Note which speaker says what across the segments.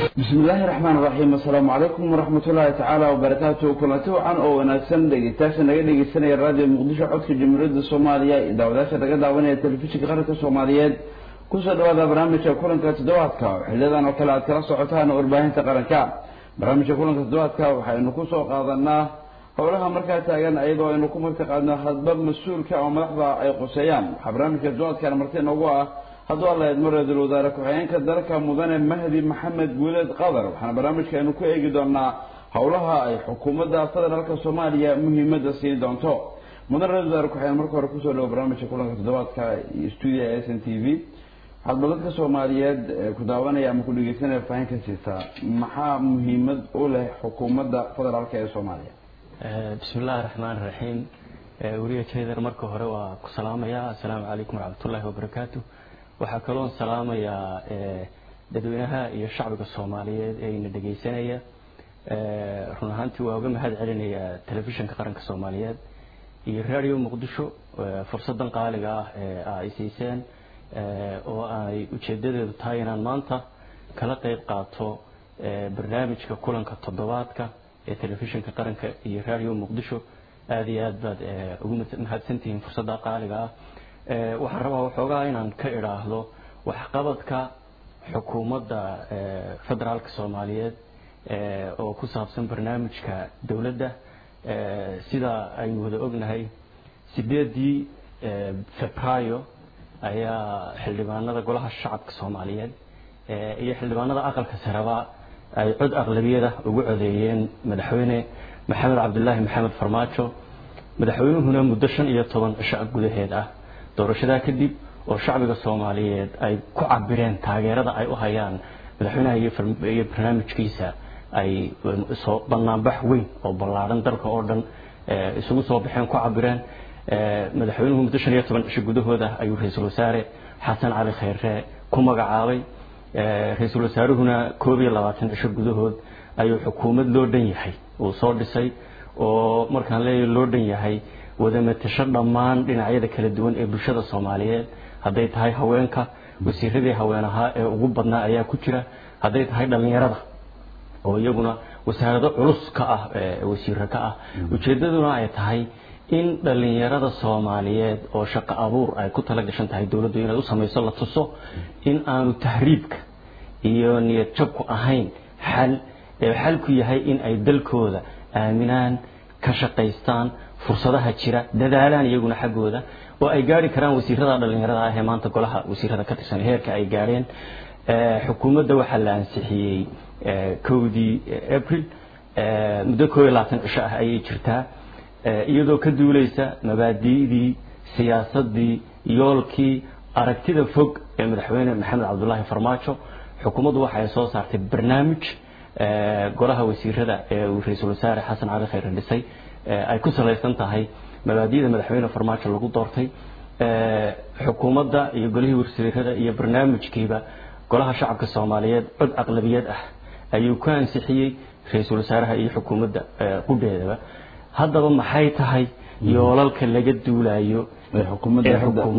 Speaker 1: bismi illaahi raxmaan raxiim assalaamu calaykum waraxmatullaahi tacaala wabarakaatu kulanti wacan oo wanaagsan dhegeystayaasha naga dhegeysanaya raadiyo muqdisho codka jamhuuriyadda soomaaliya iyo daawadaasha naga daawanaya telefishinka qaranka soomaaliyeed kusoo dhawaada barnaamijka kulanka toddobaadka oo xiliyadan oo kale aad kala socotaan warbaahinta qaranka barnaamijka kulanka toddobaadka waxaynu kusoo qaadanaa howlaha markaa taagan ayadoo aynu ku martiqaadno hadba mas-uulka oo madaxda ay quseeyaan waxaa barnaamijka toddobaadkan marti noogu ah hadduu alla eedmo ra-iisul wasaare ku-xigeenka dalka mudane mahdi maxamed guuleed qadar waxaana barnaamijkaaynu ku eegi doonaa howlaha ay xukuumadda federaalka soomaaliya muhiimadda siin doonto mudane ra-isul wasaare ku-xigeen marka hore kusoo dhawo barnaamijka kulanka toddobaadka iyo stuudia s n t v waxaad badadka soomaaliyeed ku daawanaya ama ku dhegeysanaya fahin ka siisaa maxaa muhiimad u leh xukuumadda federaalka ee soomaaliya
Speaker 2: bismi illaahi raxmaan raxiim weliya jayder marka hore waa ku salaamaya assalaamu calaykum waraxmatullaahi wabarakaatu waxaa kaloon salaamayaa dadweynaha iyo shacbiga soomaaliyeed ee ina dhegeysanaya run ahaantii waa uga mahad celinayaa telefishinka qaranka soomaaliyeed iyo radio muqdisho fursadan qaaliga ah ee ay siiseen oo ay ujeedadeedu tahay inaan maanta kala qeyb qaato barnaamijka kulanka toddobaadka ee telefishinka qaranka iyo radio muqdisho aada iyo aad baad ugu mahadsantihiin fursadda qaaliga ah waxaan rabaa waxoogaa inaan ka idhaahdo waxqabadka xukuumadda federaalka soomaaliyeed oo ku saabsan barnaamijka dowladda sida aynu wada ognahay sideedii febraayo ayaa xildhibaanada golaha shacabka soomaaliyeed iyo xildhibaanada aqalka sareba ay cod aqlabiyada ugu codeeyeen madaxweyne maxamed cabdulaahi maxamed farmaajo madaxweynuhuna muddo shan iyo toban cisho gudaheed ah doorashadaa kadib oo shacbiga soomaaliyeed ay ku cabireen taageerada ay u hayaan madaxweynaha iyo barnaamijkiisa ay soo banaanbax weyn oo ballaadhan dalka oo dhan isugu soo baxeen ku cabireen madaxweynuhu muddo shan iyo toban cisho gudahooda ayuu ra-iisul wasaare xasan cali kheyre ku magacaabay ra-iisul wasaaruhuna koob iyo labaatan cisho gudahood ayuu xukuumad loo dhan yahay uu soo dhisay oo markaan leeyahay loo dhan yahay wadamatasho dhammaan dhinacyada kala duwan ee bulshada soomaaliyeed hadday tahay haweenka wasiiradii haween ahaa ee ugu badnaa ayaa ku jira hadday tahay dhallinyarada oo iyaguna wasaarado culus ka ah wasiiro ka ah ujeedaduna ay tahay in dhallinyarada soomaaliyeed oo shaqo abuur ay ku tala gashan tahay dowladdu inay u samayso la tuso in aanu tahriibka iyo niyad jabku ahayn xal ee xalku yahay in ay dalkooda aaminaan ka shaqaystaan fursadaha jira dadaalaan iyaguna xaggooda oo ay gaari karaan wasiirada dhallinyarada ah ee maanta golaha wasiirada ka tirsan heerka ay gaadheen xukuumadda waxaa la ansixiyey kowdii april muddo koob iyo labaatan cisho ah ayay jirtaa iyadoo ka duuleysa mabaadi'dii siyaasadii yoolkii aragtida fog ee madaxweyne maxamed cabdulaahi farmaajo xukuumaddu waxay soo saartay barnaamij golaha wasiirada ee uu ra-iisul wasaare xasan cali khayre dhisay ay ku salaysan tahay mabaadi'da madaxweyne farmaajo lagu doortay xukuumadda iyo golihii wasiirada iyo barnaamijkiiba golaha shacabka soomaaliyeed cod aqlabiyad ah ayuu ku ansixiyey ra-iisul wasaaraha iyo xukuumadda qudheedaba haddaba maxay tahay yoolalka laga duulayo ee xukuumadda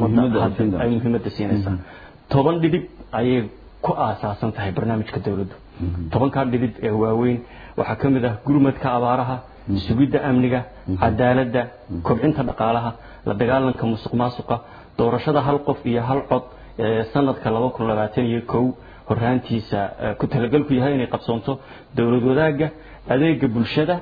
Speaker 2: ay muhiimadda siinaysaa toban dhidib ayay ku aasaasan tahay barnaamijka dowladdu tobankaa dhidib ee waaweyn waxaa ka mid ah gurmadka abaaraha sugidda amniga cadaaladda kobcinta dhaqaalaha la dagaalanka musuq maasuqa doorashada hal qof iyo hal cod ee sanadka laba kun labaatan iyo kow horaantiisa ku talagalku yahay inay qabsoonto dowlad wadaagga adeega bulshada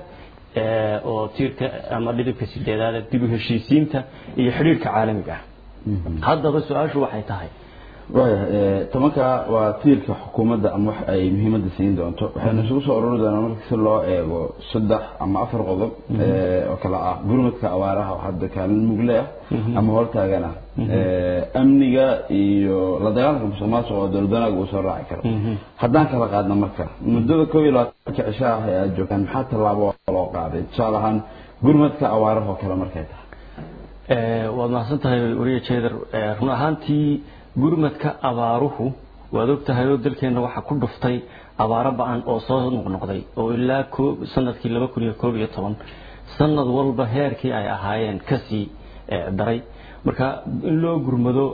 Speaker 2: oo tiirka ama dhidibka sideedaada dib u heshiisiinta iyo xidhiirka caalamiga ah haddaba su-aashu waxay tahay
Speaker 1: waya tobanka waa tiirka xukuumadda ama wax ay muhiimadda siin doonto waxaynu isugu soo ururi doonaa marka si loo eego saddex ama afar qodob oo kale ah gurmadka abaaraha oo hadda kaalin mugle ah ama hortaagan ah amniga iyo la dagaalanka musuq maasuq oo dowlad wanaag uu soo raaci karo haddaan kala qaadna marka muddada koob iyo labaatanka cisho ah ee aada joogtaan maxaa tallaabo loo qaaday tusaale ahaan gurmadka abaaraha oo kale markay tahay
Speaker 2: waad mahadsan tahay wariya jeder run ahaantii gurmadka abaaruhu waad og tahay oo dalkeenna waxaa ku dhuftay abaaro ba-an oo soo noqnoqday oo ilaa sanadkii laba kun iyo koob iyo toban sanad walba heerkii ay ahaayeen kasii daray marka in loo gurmado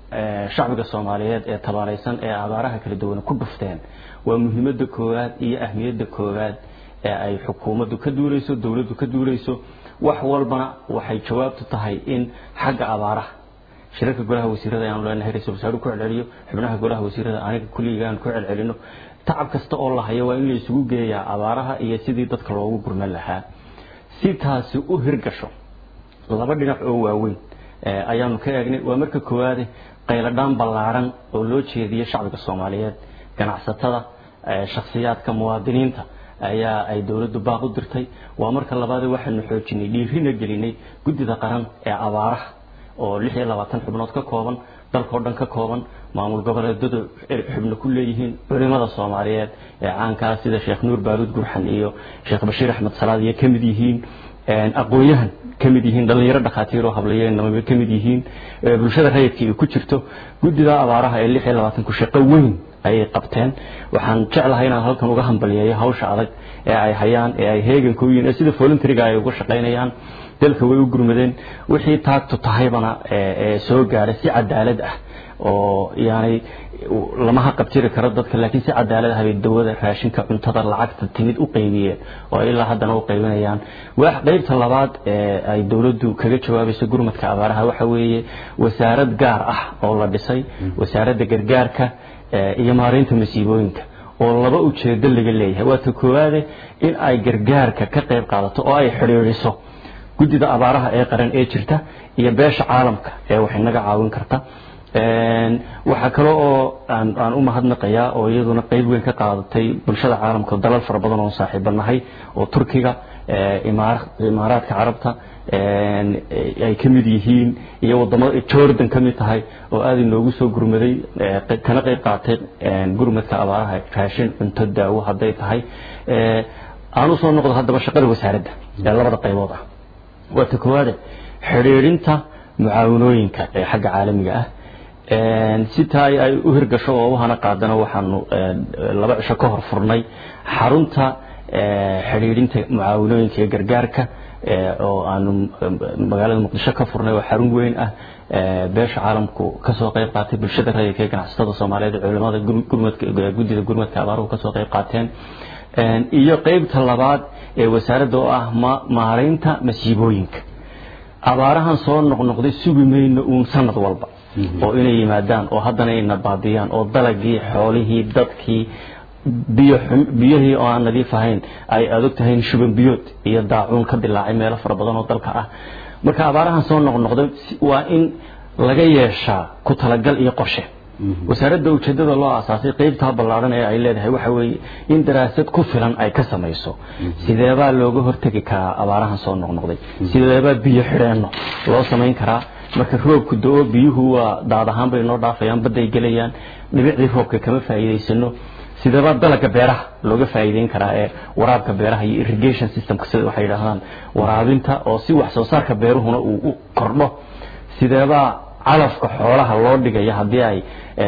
Speaker 2: shacbiga soomaaliyeed ee tabaaraysan ee abaaraha kala duwan ku dhufteen waa muhiimadda koowaad iyo ahmiyadda koowaad ee ay xukuumaddu ka duuleyso dowladdu ka duuleyso wax walbana waxay jawaabtu tahay in xagga abaaraha shirarka golaha wasiirada ayaanu leenahay ra-isul wasaaruhu ku celceliyo xubnaha golaha wasiirada aniga kulliga aan ku celcelino tacab kasta oo la hayo waa in la isugu geeyaa abaaraha iyo sidii dadka loogu gurman lahaa si taasi u hirgasho laba dhinac oo waaweyn ayaanu ka eegnay waa marka koowaade qayladhaan ballaaran oo loo jeediya shacbiga soomaaliyeed ganacsatada shakhsiyaadka muwaadiniinta ayaa ay dowladdu baaq u dirtay waa marka labaade waxaanu xoojinay dhiirina gelinay guddida qaran ee abaaraha oo lix iyo labaatan xubnood ka kooban dalkao dhan ka kooban maamul goboleedadu xubno ku leeyihiin culimada soomaaliyeed ee caankaa sida sheekh nuur baaruud gurxan iyo sheekh bashiir axmed salaad iyo ka mid yihiin aqoon-yahan ka mid yihiin dhallinyaro dhakhaatiiroo hablayeennamaba ka mid yihiin bulshada rayidka ay ku jirto guddida abaaraha ee lix iyo labaatanku shaqo weyn ayay qabteen waxaan jeclahay inaan halkan uga hambaliyeeyo hawsha adag ee ay hayaan ee ay heeganka u yihiin ee sida voluntaryga ay uga shaqaynayaan dalka way u gurmadeen wixii taagtu tahaybana soo gaadhay si cadaalad ah oo yaanay lama haqabtiri karo dadka laakiin si cadaalad ah bay dawada raashinka cuntada lacagta timid u qaybiyeen oo ilaa haddana u qaybinayaan wax qaybta labaad ee ay dowladdu kaga jawaabayso gurmadka abaaraha waxa weeye wasaarad gaar ah oo la dhisay wasaaradda gargaarka iyo maareynta masiibooyinka oo laba ujeedo laga leeyahay waa ta koowaade in ay gargaarka ka qayb qaadato oo ay xidhiidhiso guddida abaaraha ee qaran ee jirta iyo beesha caalamka ee wax inaga caawin karta waxaa kale oo aan u mahadnaqayaa oo iyaduna qeyb weyn ka qaadatay bulshada caalamka dalal fara badan oo saaxiibanahay oo turkiga imaaraadka carabta ay ka mid yihiin iyo wadamada jordan ka mid tahay oo aada inoogu soo gurmaday kana qeyb qaatay gurmadka abaaraha raashin cunto daawo hadday tahay aan usoo noqdo haddaba shaqada wasaaradda ee labada qaybood ah waa ta koowaade xidhiidhinta mucaawanooyinka ee xagga caalamiga ah si taa ay u hirgasho oo uhana qaadana waxaanu laba cisho ka hor furnay xarunta xidhiidhinta mucaawanooyinka iyo gargaarka oo aanu magaalada muqdisho ka furnay oo xarun weyn ah beesha caalamku kasoo qeyb qaatay bulshada rayidka ee ganacsatada soomaaliyeed culimada guddida gurmadka abaaruhu kasoo qeyb qaateen iyo qeybta labaad ee wasaaradda oo ah maareynta masiibooyinka abaarahan soo noqnoqday sugi mayno uun sanad walba oo inay yimaadaan oo haddana ayna baadiyaan oo dalagii xoolihii dadkii biyihii oo aan nadiif ahayn ay adog tahay shuban biyood iyo daacuun ka dilaacay meelo fara badan oo dalka ah marka abaarahan soo noqnoqday waa in laga yeeshaa ku talagal iyo qorshe wasaaradda ujeedada loo aasaasay qeybtaa ballaaran ee ay leedahay waxa weeye in daraasad ku filan ay ka samayso sideebaa looga hortegi karaa abaarahan soo noqnoqday sideebaa biyo xidheenno loo samayn karaa marka roobku do-o biyuhu waa daad ahaan bay noo dhaafayaan badday gelayaan dhibicdii roobka kama faa'iidaysano sideebaa dalaga beeraha looga faa'iideyn karaa ee waraabka beeraha iyo irrigation systemka sida waxay yidhaahdaan waraabinta oo si wax soo saarka beeruhuna uu u kordho sideebaa calafka xoolaha loo dhigaya haddii ay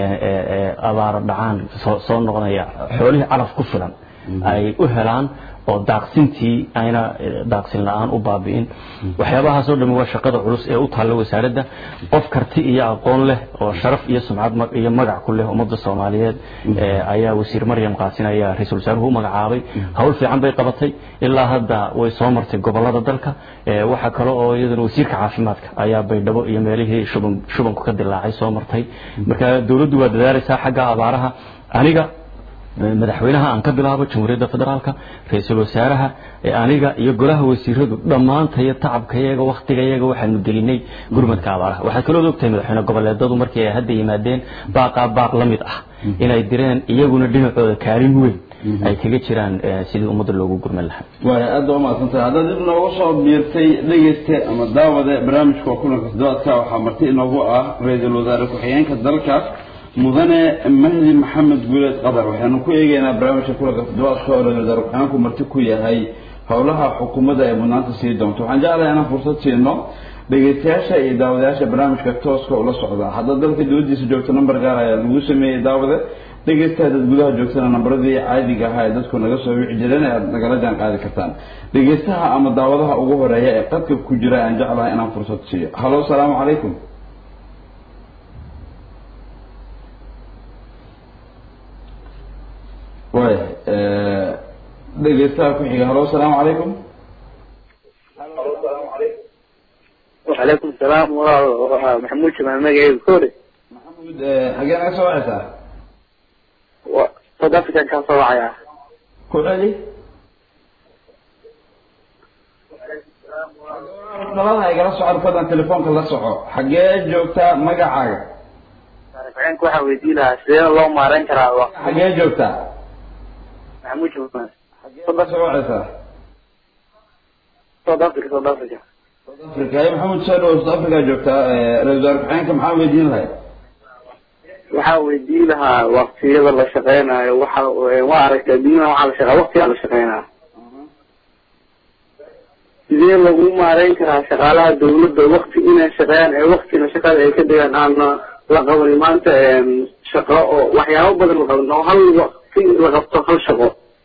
Speaker 2: abaaro dhacaan soo noqonaya xoolihii calaf ku filan ay u helaan oo daaqsintii ayna daaqsin la-aan u baabi'in waxyaabahaasoo dhami waa shaqada culus ee u taalla wasaaradda qof karti iyo aqoon leh oo sharaf iyo sumcad iyo magac ku leh ummadda soomaaliyeed ayaa wasiir maryam qaasin ayaa ra-iisul wasaaruhu u magacaabay hawl fiican bay qabatay ilaa hadda way soo martay gobolada dalka waxaa kale oo iyaduna wasiirka caafimaadka ayaa baydhabo iyo meelihii shuban shubanku ka dilaacay soo martay marka dowladdu waa dadaalaysaa xagga abaaraha aniga madaxweynaha aan ka bilaabo jamhuuriyadda federaalka ra-iisul wasaaraha aniga iyo golaha wasiiradu dhammaantayo tacabkayaga waktigayaga waxaanu gelinay gurmadka abaaraha waxaad kaloo ogtahay madaxweyne goboleedadu markii ay hadda yimaadeen baaqaa baaq la mid ah inay direen iyaguna dhinacooda kaalin weyn ay kaga jiraan sidii ummadda loogu gurman lahaa
Speaker 1: waay aada waa mahadsantahay haddaad dib nooga soo biirtay dhegeyste ama daawade barnaamijka waa kulanka toddobaadka waxaa marti inoogu ah ra-iisul wasaare ku-xigeenka dalka mudane mahdi maxamed guuleed qadar waxaanu ku eegeynaa barnaamijka kulanka toddobaadka oo ra-isul wasaare ku-xigeenku marti ku yahay howlaha xukuumadda ay mudnaanta sii doonto waxaan jeclahay inaan fursad siino dhegeystayaasha iyo daawadayaasha barnaamijka tooska ula socda haddaad dalka dibadiisa joogto namber gaar ayaa lagu sameeyey daawade dhegeysta haddaad gudaha joogtana nambaradii caadiga ahaa ee dadku naga soo wici jireen aad nagala jaan qaadi kartaan dhegeystaha ama daawadaha ugu horeeya ee qadka ku jira aan jeclahay inaan fursad siiyo halo salaamu calaykum waaya dhegeystaha ku xiga halo asalaamu calaykum
Speaker 3: وعليكم السلام ومحمود شمال مجاي كوري
Speaker 1: maxamuud xagee naga soo wacaysaa
Speaker 3: وصد افريكا كان صواعي
Speaker 1: ku celi dhalada igala socon fadlan telefoonka la soco xagee joogtaa magacaaga
Speaker 3: فعينك واحد ويدي لها سيدنا الله ما رين كرا
Speaker 1: xagee joogtaa
Speaker 3: محمود شمال
Speaker 1: xagee la soo wacaysaa
Speaker 3: صد افريكا صد افريكا
Speaker 1: south africa ay maxamuud soo dhawo south africa joogtaa ra-isul wasaare ku-xigeenka maxaa weydiin lahay
Speaker 3: waxaa weydii lahaa waqtiyada la shaqeynayo waxa waa aragtay adduunyada waxaa la shaqeeya waqtigaa la shaqeynayo sidee lagu maareyn karaa shaqaalaha dawladda waqti inay shaqeeyaan ee waqtina shaqada ay ka dhigaan aana la qaban maanta shaqo oo waxyaabo badan la qaban oo hal waqti la qabto hal shaqo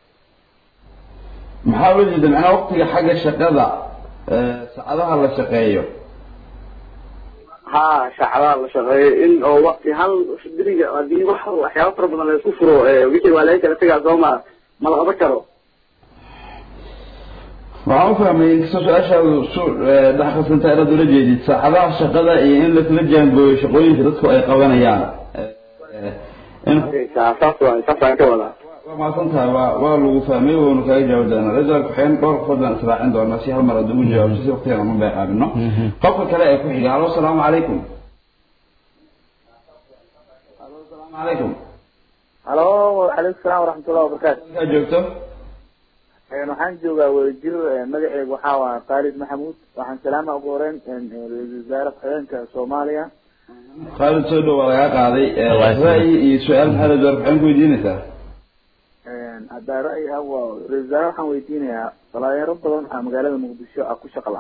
Speaker 1: maxaa loo jeeda macnaa waqtiga xagga shaqada saacadaha la shaqeeyo
Speaker 3: ha shacbaha la shaqeeyo in oo waqti hal diriga hadii wax waxyaabo fara badan la isku furo wixii waa laga kala tegaa soo ma ma la qaban karo
Speaker 1: waxaan u fahmay inkastoo su-aashaadu su dhex qasanta inaad ula jeedid saacadaha shaqada iyo in laisla jaangooyo shaqooyinka dadku ay qabanayaan in
Speaker 3: saas waa saasaan ka wadaa
Speaker 1: waa mahadsan tahay waa waa lagu fahmay waanu kaaga jawaabi doonaa ra-isul ku-xigeen dhowr qofood baan israacin doonaa si hal mar aad ugu jawaabto si waqtigan ama beeqaabino qofka kale ee ku xiga halo asalaamu calaykum halo asalaamu calaykum
Speaker 3: halo calaykum salaam waraxmatullahi wabarakaatu
Speaker 1: halkaa joogto
Speaker 3: waxaan joogaa wadajir magaceegu waxaa waa khaalid maxamuud waxaan salaama ugu horeyn ra-isul wasaare ku-xigeenka soomaaliya
Speaker 1: khaalid soo dhow waa lagaa qaaday ra'yi iyo su-aal maxaa ra-isul wasaare ku-xigeen ku weydiinaysaa
Speaker 3: haddaa ra'yi ah waa ra-isul wasaare waxaan weydiinayaa dhalinyaro badan aa magaalada muqdisho ah ku shaqla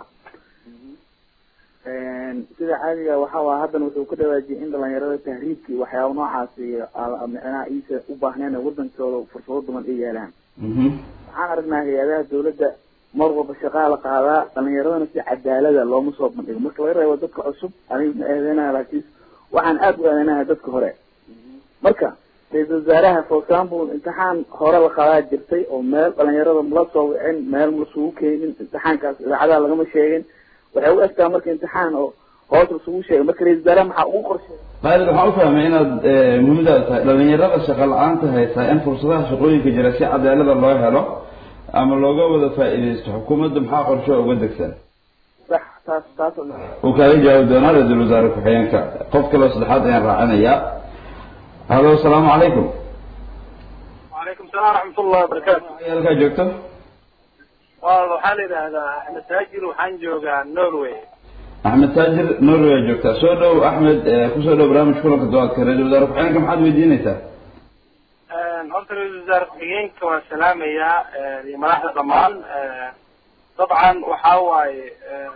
Speaker 3: sida caadiga waxa waa haddana wuxuu ka dhawaajiyay in dhalinyarada tahriibka iyo waxyaaba noocaasi micnaha iisa u baahneen wadankooda fursado badan ay yeelaan waxaan aragnaa hay-adaha dawladda mar walba shaqaa la qaadaa dhalinyaradana si cadaalada looma soo bandhigo marka laga reebo dadka cusub aniga ma eedeynaya laakiin waxaan aada u eedeynaya dadka hore marka ra-isul wasaaraha for example imtixaan hore la qaadaa jirtay oo meel dhalinyarada mala soo wicin meel malasugu keenin imtixaankaas idaacadaha lagama sheegin waxay u egtaa marka imtixaan oo hoos lasugu sheegay marka ra-isul wasaaraha maxaa ugu qorshay
Speaker 1: khaalid waxaan u fahmay inaad muhiimadaada tahay dhalinyarada shaqa la-aanta haysaa in fursadaha shaqooyinka jira si cadaalada loo helo ama looga wada faa'iidaysto xukuumadda maxaa qorsho uga degsan
Speaker 3: sax taas taas
Speaker 1: uu kaaga jawaabi doonaa ra-isul wasaare ku-xigeenka qof kaloo saddexaad ayaan raacinayaa halo asalaamu calaykum
Speaker 3: وعليكم السلام ورحمة الله وبركاته
Speaker 1: halkaa joogto
Speaker 3: waxaa la yidhaahdaa axmed taajir waxaan joogaa norway
Speaker 1: axmed taajir norway joogtaa soo dhow axmed kusoo dhow barnaamij kulanka doodka ra-isul wasaare ku-xigeenka maxaad weydiinaysaa
Speaker 3: horta ra-isul wasaare ku-xigeenka waan salaamayaa iyo madaxda dhammaan dabcan waxaa waaye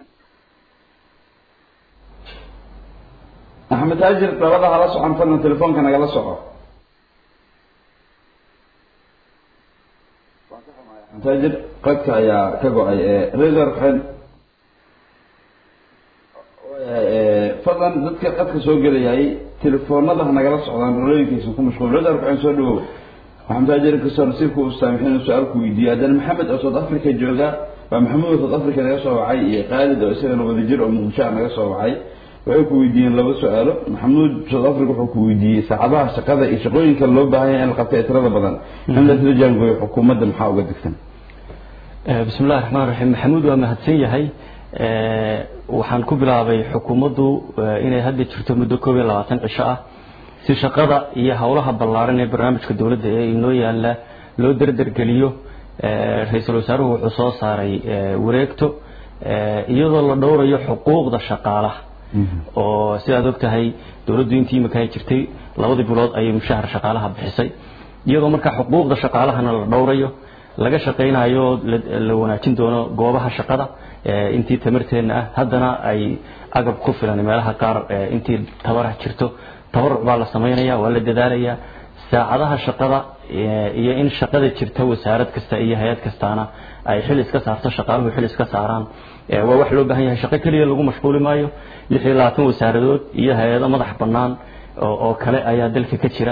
Speaker 1: axmed taajir labada hala socon fadlan telefoonka nagala soco axmed taajir qadka ayaa ka go-ay ra-isul wasaare ku-xigeen waayahay fadlan dadka qadka soo gelayay telefoonada ha nagala socdaan rolooyinkiisa ku mashquul ra-isul wasaare ku-xigeen soo dhawow maxamed taajir inkastoo nasiibku uu saamixin inuu su-aal ku weydiiyo haddana maxamed oo south africa jooga waa maxamuud oo south africa naga soo wacay iyo khaalid oo isagana wadajir oo muqdisho ah naga soo wacay waxay ku weydiiyeen laba su-aalo maxamuud south africa wuxuu ku weydiiyey saacadaha shaqada iyo shaqooyinka loo baahan yahay in la qabto ee tirada badan in lasla jaangooyo xukuumadda maxaa uga degsan
Speaker 2: bismi illahi raxmaan raxiim maxamuud waa mahadsan yahay waxaan ku bilaabay xukuumaddu inay hadda jirto muddo koob iyo labaatan cisho ah si shaqada iyo howlaha ballaaran ee barnaamijka dowladda ee inoo yaalla loo derdergeliyo ra-iisul wasaaruhu wuxuu soo saaray wareegto iyadoo la dhowrayo xuquuqda shaqaalaha oo sidaad og tahay dowladdu intii imika ay jirtay labadii bilood ayay mushahar shaqaalaha bixisay iyadoo markaa xuquuqda shaqaalahana la dhowrayo laga shaqaynayo la wanaajin doono goobaha shaqada intii tamarteenna ah haddana ay agab ku filan meelaha qaar intii tabarah jirto tabaruc baa la samaynaya waa la dadaalaya saacadaha shaqada iyo in shaqada jirta wasaarad kasta iyo hay-ad kastaana ay xil iska saarto shaqaaluhu xil iska saaraan waa wax loo baahan yahay shaqo keliya lagu mashquuli maayo lix iyo labaatan wasaaradood iyo hay-ado madax bannaan oo kale ayaa dalka ka jira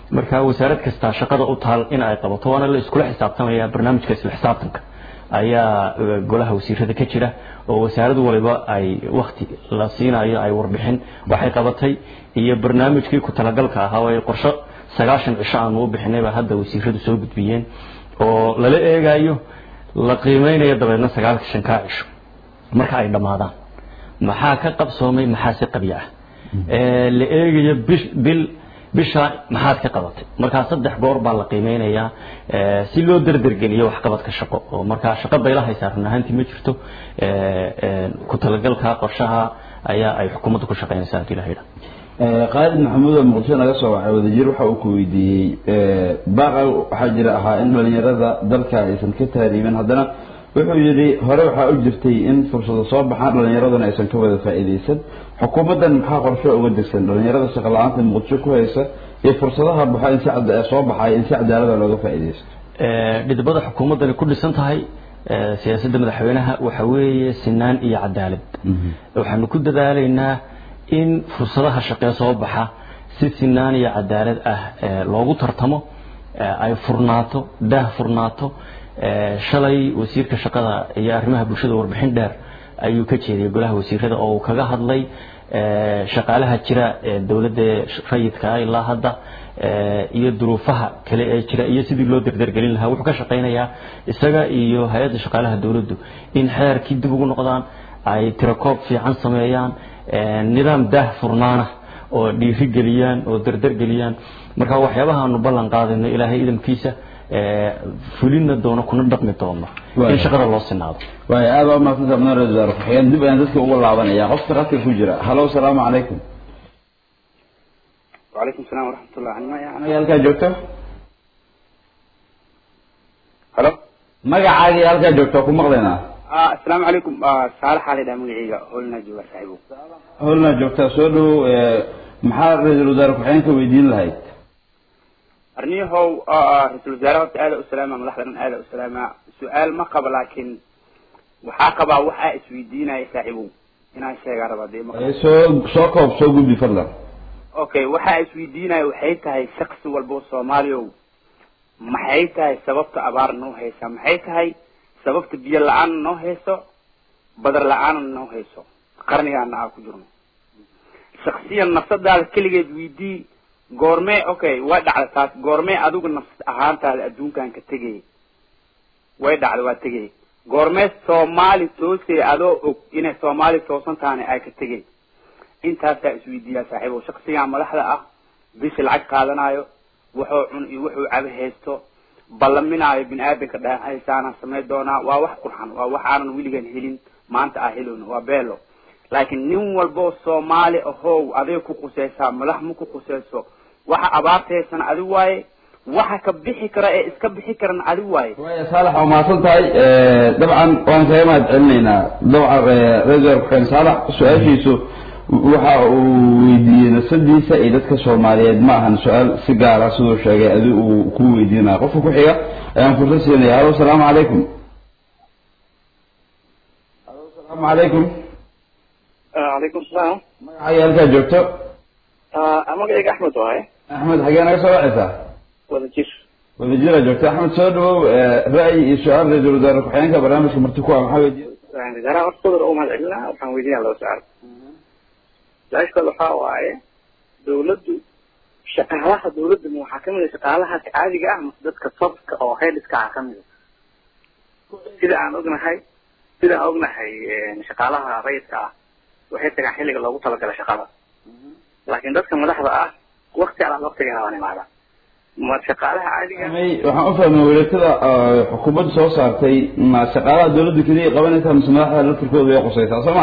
Speaker 2: marka wasaarad kastaa shaqada u taal in ay qabato waana la iskula xisaabtamaya barnaamijka isla xisaabtanka ayaa golaha wasiirada ka jira oo wasaarad waliba ay wakti la siinayo ay warbixin waxay qabatay iyo barnaamijkii ku talagalka ahaa oo ay qorsho sagaashan cisho aanu u bixinayba hadda wasiiradu soo gudbiyeen oo lala eegayo la qiimeynayo dabeedna sagaalka shankaa cisho marka ay dhammaadaan maxaa ka qabsoomay maxaase qabya ah la eegayo bil bisha maxaad ka qabatay markaa saddex goor baa la qiimeynayaa si loo derdergeliyo waxqabadka shaqo oo markaa shaqo baylahaysaa run ahaantii ma jirto ku talagalka qorshaha ayaa ay xukuumadda ku shaqeynaysaa hadii la yidhaha
Speaker 1: qaalid maxamuud oo muqdisho naga soo wacay wadajir waxa uu ku weydiiyey baaqa waxaa jira ahaa in dhalinyarada dalka aysan ka tahriibin haddana wuxuu yidhi hore waxaa u jirtay in fursado soo baxaan dhalinyaraduna aysan ka wada faa'iidaysan xukuumaddan maxaa qorsho uga degsan dhalinyarada shaqo la-aanta muqdisho ku haysa iyo fursadaha baxa in si soo baxay in si cadaalada looga faa'iidaysto
Speaker 2: dhidbada xukuumaddani ku dhisan tahay siyaasadda madaxweynaha waxa weeye sinaan iyo cadaalad waxaanu ku dadaalaynaa in fursadaha shaqee soo baxa si sinaan iyo cadaalad ah loogu tartamo ay furnaato daah furnaato shalay wasiirka shaqada iyo arrimaha bulshada warbixin dheer ayuu ka jeediyay golaha wasiirada oo uu kaga hadlay shaqaalaha jira ee dowladda rayidka ilaa hadda iyo duruufaha kale ee jira iyo sidii loo derdergelin lahaa wuxuu ka shaqaynayaa isaga iyo hay-adda shaqaalaha dowladdu in xeerkii dib ugu noqdaan ay tirakoob fiican sameeyaan nidaam daah furnaana oo dhiiri geliyaan oo derder geliyaan marka waxyaabaha aanu ballan qaadayno ilaahay idamkiisa fulina doono kuna dhaqmi doono in shaqada loo sinaado
Speaker 1: waay aada waa mahadsantaa mudane ra-isul wasaare ku-xigeen dib ayaan dadka uga laabanaya qofka radka ku jira halo asalaamu calaykum
Speaker 4: وعليكم السلام ورحمة الله عنما
Speaker 1: anaga halkaa joogto
Speaker 4: هلو
Speaker 1: magacaagii halkaa joogto ku maqlaynaa
Speaker 4: آه السلام عليكم آه صالح علي دام مقعيقة قلنا جوا صاحبه
Speaker 1: howlna joogtaa soo dhow maxaa ra-iisul wasaare ku-xigeenka weydiin lahayd
Speaker 4: أرنيه هو آه رئيس الوزراء آل أسلامة ملاحظة آل أسلامة سؤال ما قبل لكن وحاقبة وحا اسويدينا يساعبه هنا الشيء عربة دي ما
Speaker 1: soo soo koob soo gudbi fadlan
Speaker 4: اوكي وحا اسويدينا وحي تهي شخص والبو صوماليو maxay tahay sababta abaar noo haysa maxay tahay sababta biyo la-aan noo hayso badar la-aan noo hayso qarnigaana aan ku jirno shaksiyan nafsadaada keligeed weydii goormee okay way dhacda taas goormee adigu nafs ahaantaada adduunkan ka tegay way dhacda waa tegay goormee soomaali toosay adoo og inay soomaali toosan tahana ay ka tegay intaasaa isweydiiyaa saaxiibo shaksigan madaxda ah bishi lacag qaadanayo wuxuu cun iyo wuxuu cabo haysto ballaminaayo bini aadanka dhahaysaana samay doonaa waa wax qurxan waa wax aanan weligan helin maanta aa helowna waa beelo laakiin nin walboo soomaali ahow aday ku qusaysaa madax ma ku qusayso waxa abaartaysana adi waaye waxa ka bixi kara ee iska bixi karana adi waaye
Speaker 1: waaya saalax waa mahadsan tahay dabcan waan kaga mahad celinaynaa dabcan ra-isul wasaare ku-xigeen saalax su-aashiisu waxa uu weydiiyey nasadiisa iyo dadka soomaaliyeed ma ahan su-aal si gaara siduu sheegay adi uu ku weydiinaya qofka ku xiga ayaan fursad siinaya halo asalaamu calaykum halo asalaamu calaykum
Speaker 5: calaykum salaam
Speaker 1: magacaaga halkaa joogto
Speaker 5: magacayga axmed waaye
Speaker 1: axmed xagee naga soo wacaysaa
Speaker 5: wada jir
Speaker 1: wadajira joogto axmed soo dhawow ra'yi iyo su-aal ra-isul wasaare ku-xigeenka barnaamijka marti ku ah maxaa weydiiya
Speaker 5: wasaaraha hortooda u mahad celinaa waxaan weydiinaya laba su-aal su-aasha kale waxaa waaye dawladdu shaqaalaha dawladda ma waxaa kamid a shaqaalahaas caadiga ah mase dadka topka oo headska ah kamid a sida aan ognahay sida aan ognahay shaqaalaha rayidka ah waxay tagaan xilliga loogu talagala shaqada laakiin dadka madaxda ah wakti alaan waktiga haban imaada ma shaqaalaha caadiga
Speaker 1: may waxaan u fahmay walaegtada xukuumadda soo saartay ma shaqaalaha dawladda keliya qabanaysaa mise madaxda laftirkooda way qusaysaa soo ma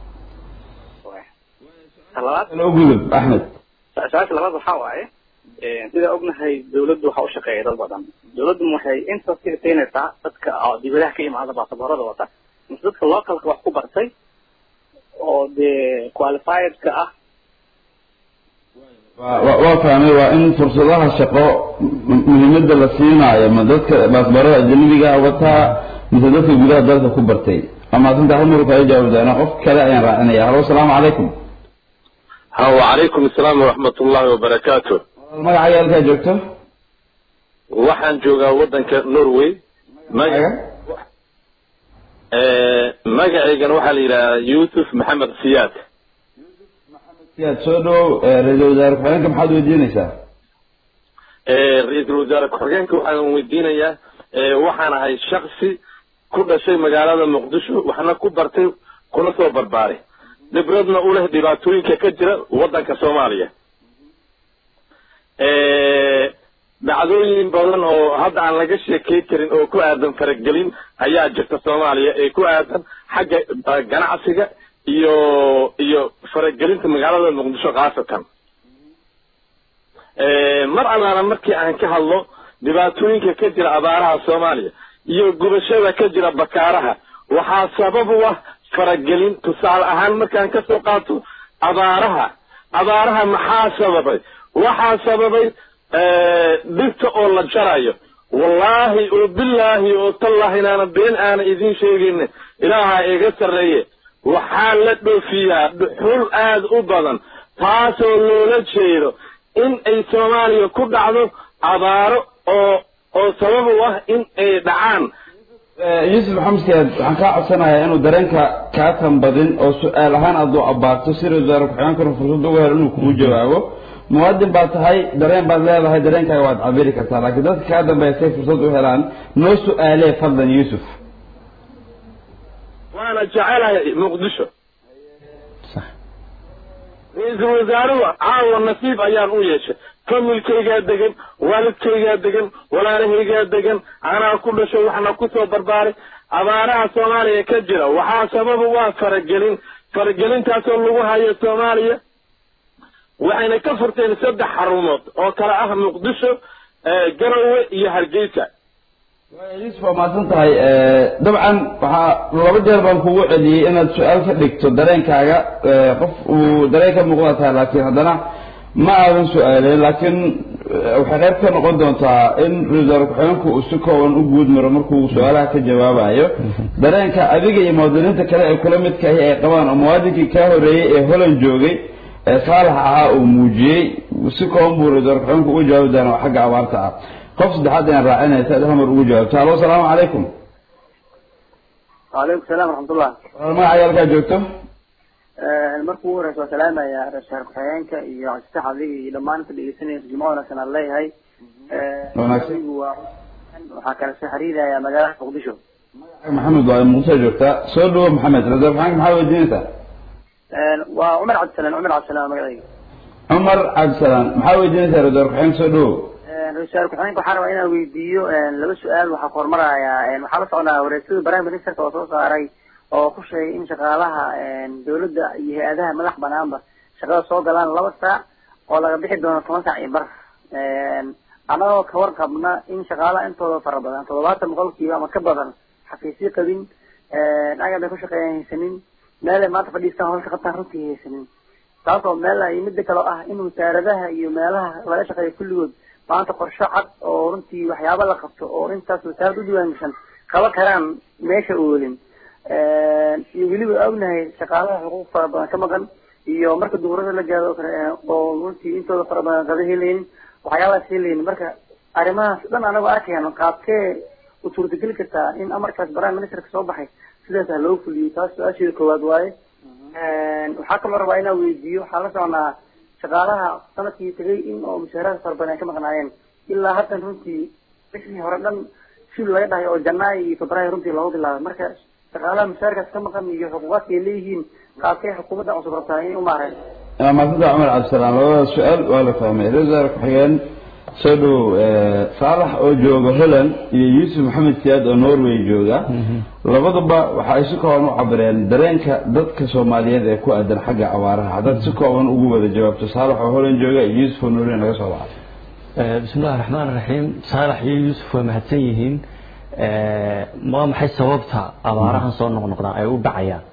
Speaker 5: talabaad
Speaker 1: loo gudub axmed
Speaker 5: su-aasha labaad waxaa waaye sida ognahay dawladdu waxaa u shaqeeya dad badan dawladdu waxay inta siinaysaa dadka oo dibadaha ka imaada baasaboorada wata mise dadka localka wax ku bartay oo dee qualifiedka ah
Speaker 1: wa waa fahmay waa in fursadaha shaqo muhiimada la siinaayo ma dadka baasbaarada ajanabiga wataa mise dadka gudaha dalka ku bartay waa maadsantaa hal mar kaga jawaabi doonaa qof kale ayaan raacinaya halo asalaamu calaykum
Speaker 6: ها وعليكم السلام ورحمة الله وبركاته
Speaker 1: magacaaga halkaa joogto
Speaker 6: waxaan joogaa waddanka norway
Speaker 1: magaca
Speaker 6: magacaygana waxaa la yidhahdaa yuusuf maxamed siyaad
Speaker 1: siyaad soo dhow ra-iisul wasaare ku-xigeenka maxaad weydiinaysaa
Speaker 6: ra-iisul wasaare ku-xigeenka waxaan weydiinayaa waxaan ahay shaksi ku dhashay magaalada muqdisho waxna ku bartay kuna soo barbaaray khibradna u leh dhibaatooyinka ka jira waddanka soomaaliya dhacdooyin badan oo hadda aan laga sheekey karin oo ku aadan faragelin ayaa jirta soomaaliya ee ku aadan xagga ganacsiga iyo iyo faragelinta magaalada muqdisho khaasatan mar allaala markii aan ka hadlo dhibaatooyinka ka jira abaaraha soomaaliya iyo gubashada ka jira bakaaraha waxaa sabab u ah faragelin tusaale ahaan markaan ka soo qaato abaaraha abaaraha maxaa sababay waxaa sababay dhirta oo la jarayo wallaahi oo bilaahi oo tallaahi inaana been aana idiin sheegayna ilaaha iga sarreeye waxaa la dhoofiyaa dhuxul aada u badan taasoo loola jeedo in ay soomaaliya ku dhacdo abaaro oo oo sabab u ah in ay dhacaan
Speaker 1: yuusuf maxamed siyaad waxaan kaa codsanayaa inuu dareenka kaa tanbadin oo su-aal ahaan aad u abaarto si ra-isul wasaare ku-xigeenkuna fursad uga helo inuu kugu jawaabo muwaadin baad tahay dareen baad leedahay dareenkaaga waad cabiri kartaa laakiin dadka kaa dambeeya say fursad u helaan noo su-aalee fadlan yuusuf
Speaker 6: waana jecelahay muqdisho ra-iisul wasaaruhu caawa nasiib ayaan u yeeshay familkaygaa degan waalidkaygaa degan walaalahaygaa degan anaa ku dhasho waxna ku soo barbaaray abaaraha soomaaliya ka jira waxaa sababa waa faragelin faragelintaasoo lagu hayo soomaaliya waxayna ka furteen saddex xarumood oo kale ah muqdisho garowe iyo hargeysa
Speaker 1: yuusuf waa mahadsan tahay dabcan waxaa laba jeer baan kugu celiyey inaad su-aal ka dhigto dareenkaaga qof uu dareen ka muuqda tahay laakiin haddana ma aadan su-aaleen laakiin waxay qayb ka noqon doontaa in ra-isul ku-xigeenku uu si kooban u guud maro markuu su-aalaha ka jawaabayo dareenka adiga iyo muwaadiniinta kale ee kula midka ahi ay qabaan oo muwaadinkii kaa horeeyey ee holland joogay ee saalax ahaa uu muujiyey si kooban buu ra-isul ku-xigeenku uga jawaabi doonaa oo xagga abaarta ah qof saddexaad ayaan raacinaysa ad hamar ugu jawaabto halo asalaamu calaykum
Speaker 3: وعليكم السلام ورحمة الله
Speaker 1: magaca halkaa joogto
Speaker 3: markuu ugu horeysa waa salaamaya ra-isul ku-xigeenka iyo codsax adiga iyo dhammaan inta dhegeysanaya jimco wanaagsan aan leeyahay
Speaker 1: Wanaagsan.
Speaker 3: Anigu waa waxaa kala soo xiriiraya magaalada muqdisho
Speaker 1: maxamed waa muqdisho joogtaa soo dhawo maxamed ra-isul ku-xigeenka maxaa weydiinaysaa
Speaker 3: waa cumar cabdisalaan cumar cabdisalaan magacayga
Speaker 1: cumar cabdisalaan maxaa weydiinaysaa ra-isul ku-xigeenka soo dhawo
Speaker 3: ra-isul ku-xigeenka waxaan rabaa inaan weydiiyo laba su-aal waxaa ku hormarayaa waxaa la socdaa wareegsada prime ministerka oo soo saaray oo ku sheegay in shaqaalaha dawladda iyo hay-adaha madax banaanba shaqada soo galaan laba saac oo laga bixi doono toban saac iyo bar annagoo ka warqabna in shaqaalaha intooda fara badan toddobaatan boqolkiiba ama ka badan xafiisyo qabin agab ay ku shaqeeyaan haysanin meel ay maanta fadhiistaan hawsha qabtaan runtii haysanin taasoo meel ay midda kale ah in wasaaradaha iyo meelaha laga shaqeeyo kulligood maanta qorsho cad oo runtii waxyaaba la qabto oo intaas wasaarad u diwaan gashan qaba karaan meesha oolin iyo weliba ognahay shaqaalaha xuquuq fara badan ka maqan iyo marka duurada la gaado oo kale oo runtii intooda fara badan qada helaynin waxyaabahaas helaynin marka arrimahaas dhan anagoo arkayaan qaabkee u suurtageli kartaa in amarkaas prime ministerka soo baxay sidaas ha loo fuliyo taas su-aasheeda koowaad waaye waxaa kaloo rabaa inaan weydiiyo waxaa la soconaa shaqaalaha sanadkii tegay in oo mushaaraad fara badan ay ka maqnaayeen ilaa haddan runtii bishii hore dhan shil laga dhahay oo janaayo iyo febraayo runtii looga bilaabay marka shaqaalaha mushaarkaas ka maqan iyo xuquuqaadka ay leeyihiin qaabkay xukuumadda cusub rabtaa inay u maareen
Speaker 1: maasanta cumar cabdisalaam labada su-aal waa la fahmay ra-isul wasaare ku-xigeen soo dhow saalax oo jooga holland iyo yuusuf maxamed siyaad oo norway jooga labaduba waxa ay si kooban u cabireen dareenka dadka soomaaliyeed ee ku aadan xagga abaaraha haddaad si kooban ugu wada jawaabto saalax oo holland jooga iyo yuusuf oo norway naga soo baxay
Speaker 2: بسم الله الرحمن الرحيم صالح iyo Yusuf waa mahadsan yihiin ee ma maxay sababta abaarahan soo noqnoqdaan ay u dhacayaan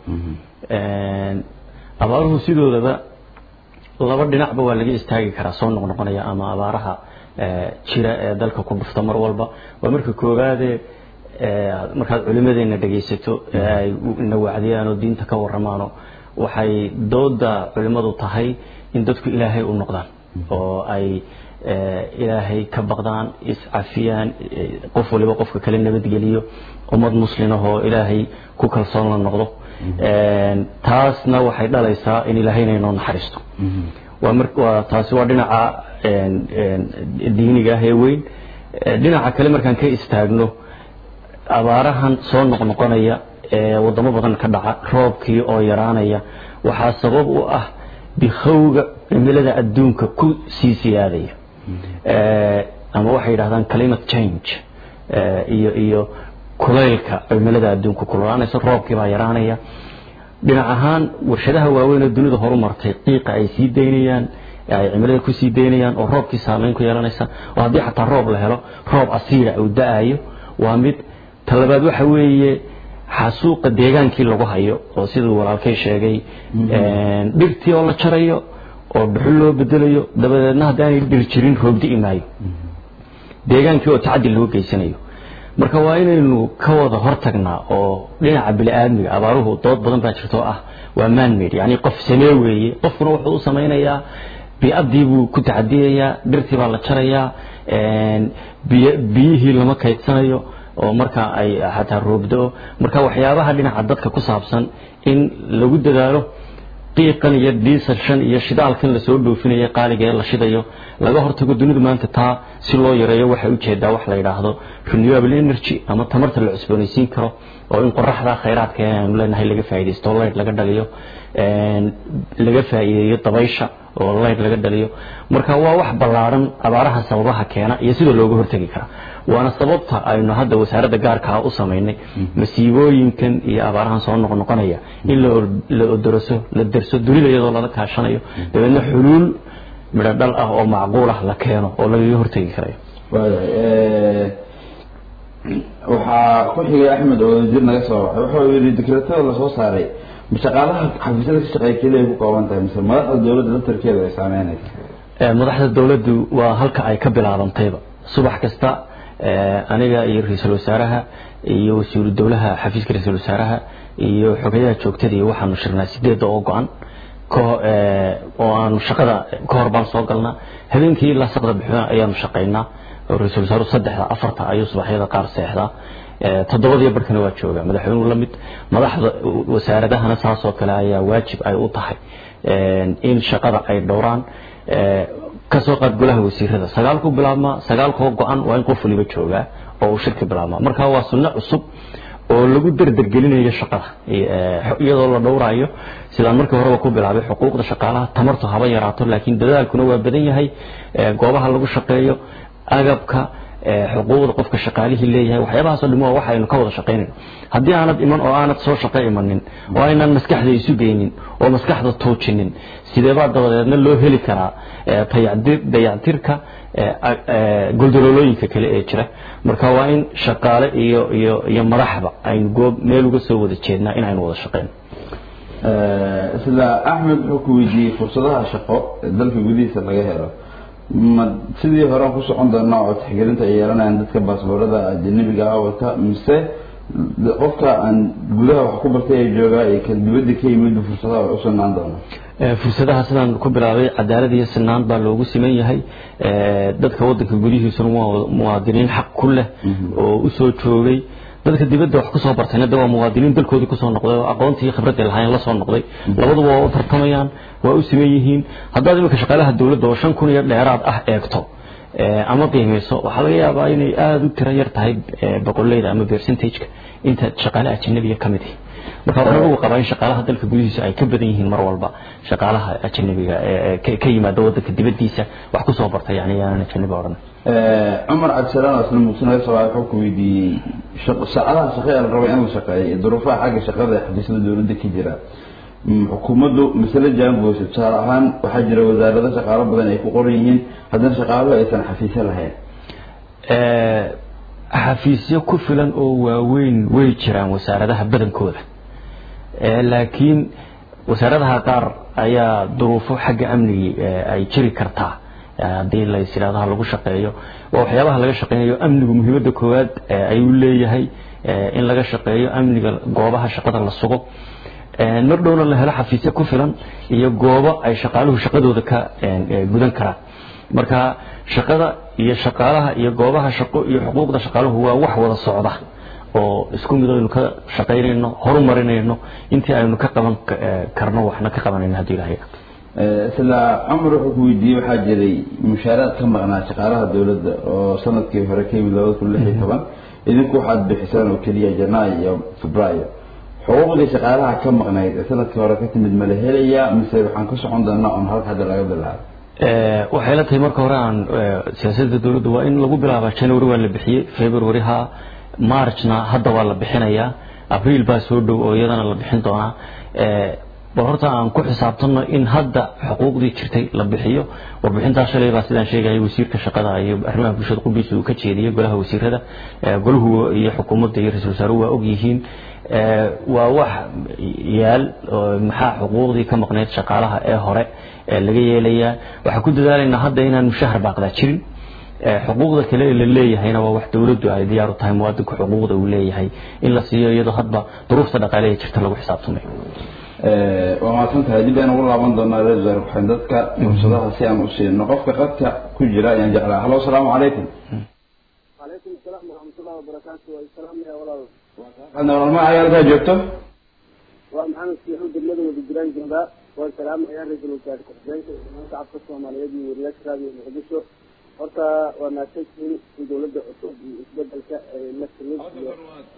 Speaker 2: ee abaaruhu sidoodaba laba dhinacba waa laga istaagi karaa soo noqnoqonaya ama abaaraha ee jira ee dalka ku dhufta mar walba waa marka koowaad ee markaad culimadeena dhageysato ee ay na wacdiyaan oo diinta ka waramaano waxay dooda culimadu tahay in dadku ilaahay u noqdaan oo ay ilaahay ka baqdaan iscafiyaan qof waliba qofka kale nabadgeliyo ummad muslimahoo ilaahay ku kalsoon la noqdo taasna waxay dhalaysaa in ilaahayna inoo naxariisto waa mar waa taasi waa dhinaca diiniga ah ee weyn dhinaca kale markaan ka istaagno abaarahan soo noqnoqonaya ee wadamo badan ka dhaca roobkii oo yaraanaya waxaa sabab u ah bikhowga cimilada adduunka ku sii siyaadaya ama waxay yidhahdaan climate change iyo iyo kulaylka cimilada adduunka kululaanaysa roobkii baa yaraanaya dhinac ahaan warshadaha waaweyn oo dunida horu martay qiiqa ay sii daynayaan ay cimilada ku sii daynayaan oo roobkii saameyn ku yeelanaysa oo haddii xataa roob la helo roob asiira uu da-ayo waa mid talabaad waxa weeye xasuuqa deegaankii lagu hayo oo siduu walaalkay sheegay dhirtii oo la jarayo oo dhuxul loo bedelayo dabadeedna haddaanay dhir jirin roob di'i maayo deegaankii oo tacadi loo geysanayo marka waa inaynu ka wada hortagnaa oo dhinaca bini-aadmiga abaaruhu dood badan baa jirta oo ah waa manmade yani qof samee weeye qofkuna wuxuu u samaynayaa bi-addii buu ku tacadiyayaa dhirtii baa la jarayaa biyihii lama kaydsanayo oo marka ay xataa roobdo marka waxyaabaha dhinaca dadka ku saabsan in lagu dadaalo qiiqan iyo diisashan iyo shidaalkan lasoo dhoofinaya qaaliga ee la shidayo laga hortago dunidu maanta taa si loo yareeyo waxay ujeedaa wax la yidhaahdo renewable energy ama tamarta la cusboonaysiin karo oo in qoraxda khayraadka aanu leenahay laga faaidaysto light laga dhaliyo laga faa'iideeyo dabaysha oo light laga dhaliyo marka waa wax ballaaran abaaraha sababaha keena iyo sida looga hortegi kara waana sababta aynu hadda wasaaradda gaarkaa u samaynay masiibooyinkan iyo abaarahan soo noqnoqonaya in la odoroso la derso dunida iyadoo lala kaashanayo dabeedna xuluul midho dhal ah oo macquul ah la keeno oo lagaga hortegi karayo
Speaker 1: waxaa ku xigay axmed oo wasiir naga soo baxay wuxuu yidhi dekretada lasoo saaray ma shaqaalaha xafiisyada ka shaqeeya keliya ku kooban tahay mise madaxda dowladda laftarkeeda ay saameynaysa
Speaker 2: madaxda dowladdu waa halka ay ka bilaabantayba subax kasta aniga iyo ra-iisul wasaaraha iyo wasiiru dowlaha xafiiska ra-iisul wasaaraha iyo xogayaha joogtadii waxaanu shirnaa sideedda oo go-an oo aanu shaqada ka hor baan soo galnaa habeenkii ilaa saqda bixina ayaanu shaqaynaa oo ra-iisul wasaaruhu saddexda afarta ayuu subaxyada qaar seexdaa toddobadiyo barkana waa jooga madaxweynuhu la mid madaxda wasaaradahana saasoo kale ayaa waajib ay u tahay in shaqada ay dhowraan kasoo qaad golaha wasiirada sagaalku bilaabmaa sagaalkoo go-an waa in qof waliba joogaa oo uu shirka bilaabmaa marka waa sunno cusub oo lagu derdergelinayo shaqada iyadoo la dhowrayo sidaan markii horeba ku bilaabay xuquuqda shaqaalaha tamartu haba yaraato laakiin dadaalkuna waa badan yahay goobaha lagu shaqeeyo agabka xuquuqda qofka shaqaalihii leeyahay waxyaabahaasoo dhim waa waxaynu ka wada shaqaynayno haddii aanad iman oo aanad soo shaqo imanin oo aynaan maskaxda isu geynin oo maskaxda tuujinin sideebaa dabadeedna loo heli karaa dayactirka goldololooyinka kale ee jira marka waa in shaqaale iyo iyo iyo madaxba aynu goob meel uga soo wada jeednaa in aynu wada shaqeyno
Speaker 1: sida axmed wuxuu ku weydiiyey fursadaha shaqo ee dalka gudihiisa laga helo ma sidii horean ku socon doonaa oo tixgelinta ay yeelanayaan dadka baasboorada ajanabiga ah wata mise qofka aan gudaha wax ku bartay ee joogaa iyo kan dibadda ka yimid fursadaha wax u sugnaan doona
Speaker 2: fursadaha sidaan ku bilaabay cadaalad iyo sinaan baa loogu siman yahay dadka wadanka gudihiisuna waa muwaadiniin xaq ku leh oo usoo joogay dadka dibadda wax kusoo bartayna de waa muwaadiniin dalkoodii kusoo noqday oo aqoontii iyo khibradii lahaayeen lasoo noqday labaduba waa u tartamayaan waa u siman yihiin haddaad iminka shaqaalaha dowladda oo shan kun iyo dheeraad ah eegto ama qiimayso waxaa laga yaabaa inay aada u tiro yar tahay boqoleyda ama percentageka inta shaqaale ajanabiga ka mid marka waxaan ugu qabaa in shaqaalaha dalka gudihiisa ay ka badan yihiin mar walba shaqaalaha ajanabiga ka yimaada wadanka dibadiisa wax kusoo barta yani yaanan ajanabi odhan
Speaker 1: cumar cabdisalaan oo isla muqsinaga soo wuxuu ku weydiiyey saacadaha shaqo ee la rabo in la shaqeeyo iyo duruufaha xagga shaqada ee xafiisyada dowladda ka jira xukuumaddu masale jaangoysa tusaale ahaan waxaa jira wasaarado shaqaalo badan ay ku qoran yihiin haddana shaqaaluhu aysan xafiisyo lahayn
Speaker 2: xafiisyo ku filan oo waaweyn way jiraan wasaaradaha badankooda laakiin wasaaradaha qaar ayaa duruufo xagga amnigii ay jiri kartaa haddii lays yidhahdo ha lagu shaqeeyo waa waxyaabaha laga shaqeynayo amnigu muhiimadda koowaad ayuu leeyahay in laga shaqeeyo amniga goobaha shaqada la sugo mar dhowna la helo xafiisyo ku filan iyo goobo ay shaqaaluhu shaqadooda ka gudan karaan marka shaqada iyo shaqaalaha iyo goobaha shaqo iyo xuquuqda shaqaaluhu waa wax wada socda oo isku mid aynu ka shaqaynayno horumarinayno intii aynu ka qaban karno waxna ka qabanayno haddii ilahay
Speaker 1: isla cumar wuxuu ku weydiiyey waxaa jiray mushaaraad ka maqnaa shaqaalaha dowladda oo sanadkii hore ka yimid labada kun lix iyo toban idinku waxaad bixisaan oo keliya janaayo iyo febraayo xuquuqdii shaqaalaha ka maqnayd ee sanadkii hore ka timid ma la helayaa mise waxaan ku socon doonaa on halka hadda laga bilaabo
Speaker 2: waxay la tahay marka hore aan siyaasadda dowladda waa in lagu bilaabaa january waa la bixiyey february ha marchna hadda waa la bixinayaa abriil baa soo dhow oo iyadana la bixin doonaa bal horta aan ku xisaabtanno in hadda xuquuqdii jirtay la bixiyo warbixintaa shalay baa sidaan sheegayay wasiirka shaqada iyo arrimaha bulshada qubdiisa uu ka jeediyey golaha wasiirada golahu iyo xukuumadda iyo ra-isul wasaaruhu waa og yihiin waa wax yaal maxaa xuquuqdii ka maqneyd shaqaalaha ee hore laga yeelayaa waxaan ku dadaalaynaa hadda inaan mushahar baaqdaa jirin xuquuqda kale ee la leeyahayna waa wax dowladdu ay diyaar u tahay muwaadinku xuquuqda uu leeyahay in la siiyo iyadoo hadba duruufta dhaqaale ee jirta lagu xisaabtamayo
Speaker 1: waa mahadsan tahay dib ayaan ugu laaban doonaa reer wasaare ku-xigeen dadka fursadaha si aan u siino qofka qadka ku jira ayaan jeclaa halo asalaamu calaykum
Speaker 7: calaykum asalaam waraxmatullahi wabarakaatu waa salaamaya walaal
Speaker 1: hadna walma ayaalkaa joogto
Speaker 7: waa maxamed siixu degmada wadajiraan joogaa waan salaamayaa ra-iisul wasaare ku-xigeenka iyo shacabka soomaaliyeed iyo wariyaasha raadiyo muqdisho horta waa mahadsantihiin in dowladda cusub iyo isbedelka ay la timid iyo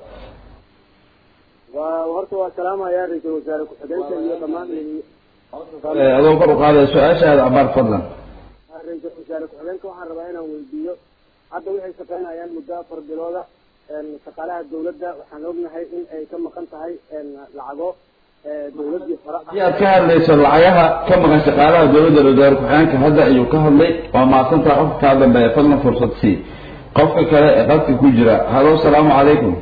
Speaker 7: waa horta waa salaamayaa ra-iisul wasaare ku-xigeenka iyo dhammaan
Speaker 1: adoo kor u qaadaya su-aashaada abaar fadlan
Speaker 7: ra-iisul wasaare ku-xigeenka waxaan rabaa inaan weydiiyo hadda waxay shaqeynayaan muddo afar bilooda shaqaalaha dowladda waxaan ognahay in ay ka maqan tahay lacago dowladii hore
Speaker 1: haddii aad ka hadlayso lacagaha ka maqan shaqaalaha dowladda wasaare ku-xigeenka hadda ayuu ka hadlay waa mahadsantaha qofka kaa dambeeya fadlan fursad sii qofka kale ee qadka ku jira halo asalaamu calaykum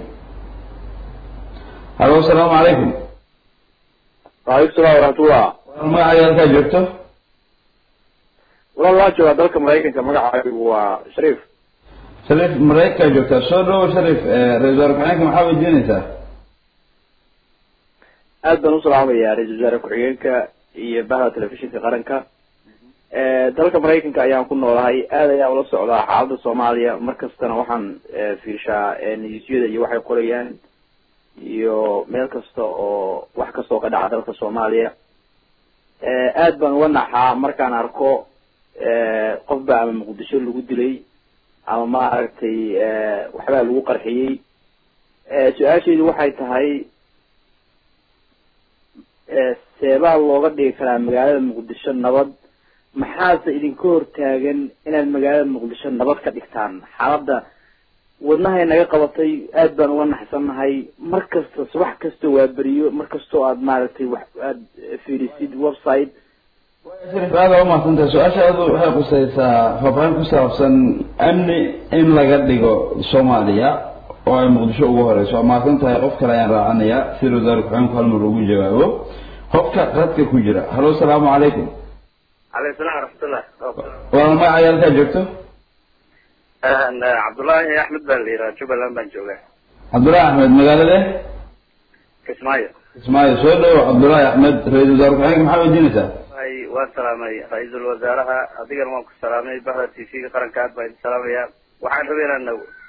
Speaker 1: halo asalaamu calaykum
Speaker 6: waalaikum salaam waraxmatullah
Speaker 1: magacaaga halkaa joogto
Speaker 6: walaal waa joogaa dalka maraykanka magacaygu waa shariif
Speaker 1: shariif maraykankaa joogtaa soo dhawo shariif ra-isul wasaare ku-xigeenka maxaa weydiinaysaa
Speaker 5: aad baan u salaamayaa ra-isul wasaare ku-xigeenka iyo bahda telefishinka qaranka dalka maraykanka ayaan ku noolahay aad ayaan ula socdaa xaaladda soomaaliya mar kastana waxaan fiirshaa niyuusyada iyo waxay qorayaan iyo meel kasta oo wax kastoo ka dhaca dalka soomaaliya aad baan uga naxaa markaan arko qofba ama muqdisho lagu dilay ama maaragtay waxbaa lagu qarxiyey su-aashaydu waxay tahay seebaa looga dhigi karaa magaalada muqdisho nabad maxaase idinka hortaagan inaad magaalada muqdisho nabad ka dhigtaan xaaladda wadnahay naga qabatay aad baan uga naxsannahay mar kasta subax kasta waa beriyo mar kastoo aad maaragtay wax aad fiirisid website
Speaker 1: shariif aada waa umahadsantahay su-aashaadu waxay khusaysaa faafaahin ku saabsan amni in laga dhigo soomaaliya oo ay muqdisho ugu horeyso waa mahadsan tahay qof kale ayaan raacanayaa si wasaare ku-xigeenku hal mar ugu jawaabo qofka qadka ku jira halo asalaamu calaykum
Speaker 5: calaykum salaam waraxmatullah
Speaker 1: walaal magacaaga halkaa joogto
Speaker 5: cabdullaahi axmed baa la yidhaha jubbaland baan joogaa
Speaker 1: cabdullaahi axmed magaalade
Speaker 5: kismaayo
Speaker 1: kismaayo soo dhawo cabdullaahi axmed ra-isul wasaare ku-xigeenka maxaa weydiinaysaa
Speaker 5: ay waan salaamay ra-iisul wasaaraha adigana waan ku salaamay bahda t v-ga qaranka aad baan idin salaamaya waxaan rabay inaan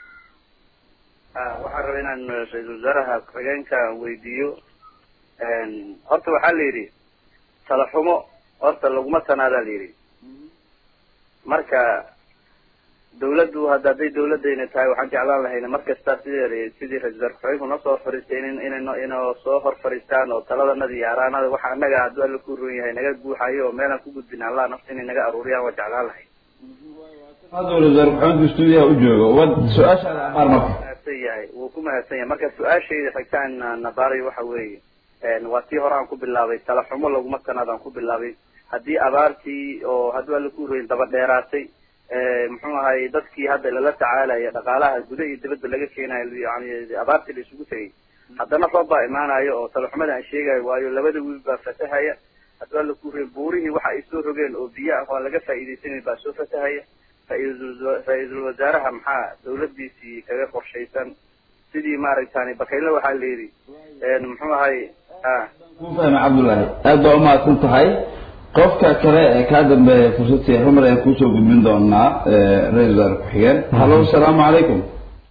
Speaker 5: waxaan rabay inaan ra-iisul wasaaraha ku-xigeenka weydiiyo horta waxaa la yidhi talaxumo horta laguma tanaadaa la yidhi marka dawladdu hadda hadday dawladayna tahay waxaan jeclaan lahayna mar kasta sidii sidii ra-isul wasaar ku-xigeenku noo soo hor fariistay in inayno inoo soo hor fariistaan oo taladanada iyo araanada waxa annaga hadduu alla ku roon yahay naga guuxayo oo meelaan ku gudbin allah nafta inay naga aruuriyaan waan jeclaan lahay
Speaker 1: hadda ra-isul wasaare ku-xigeenku stuudiyaha u joogo wad su-aashaada amaar marka
Speaker 5: mahadsan yahay wuu ku mahadsan yahay marka su-aashayda xigtaan nabaarayo waxa weeye waa tii hore aan ku bilaabay talaxumo laguma tanaadaan ku bilaabay haddii abaartii oo hadduu alla ku royin daba dheeraatay muxuu ahay dadkii hadda lala tacaalaya dhaqaalaha guda iyo dibadda laga keenayo yani abaartii la isugu tegay haddana roob baa imaanayo oo talaxumada aan sheegayo waayo labada wiil baa fatahaya hadduu alla ku royin buurihii waxa ay soo rogeen oo biyo ah waan laga faa'iidaysanay baa soo fatahaya ra-iisul wasaaraha maxaa dawladiisii kaga qorshaysan sidii maaragtani bakayle waxaa la yidhi muxuu ahay
Speaker 1: ku fahmay cabdullaahi aad baa umahadsan tahay qofka kale ee kaa dambeeya fursadtii rumar ayaan kusoo gudbin doonaa ra-isul wasaare ku-xigeen hallo asalaamu calaykum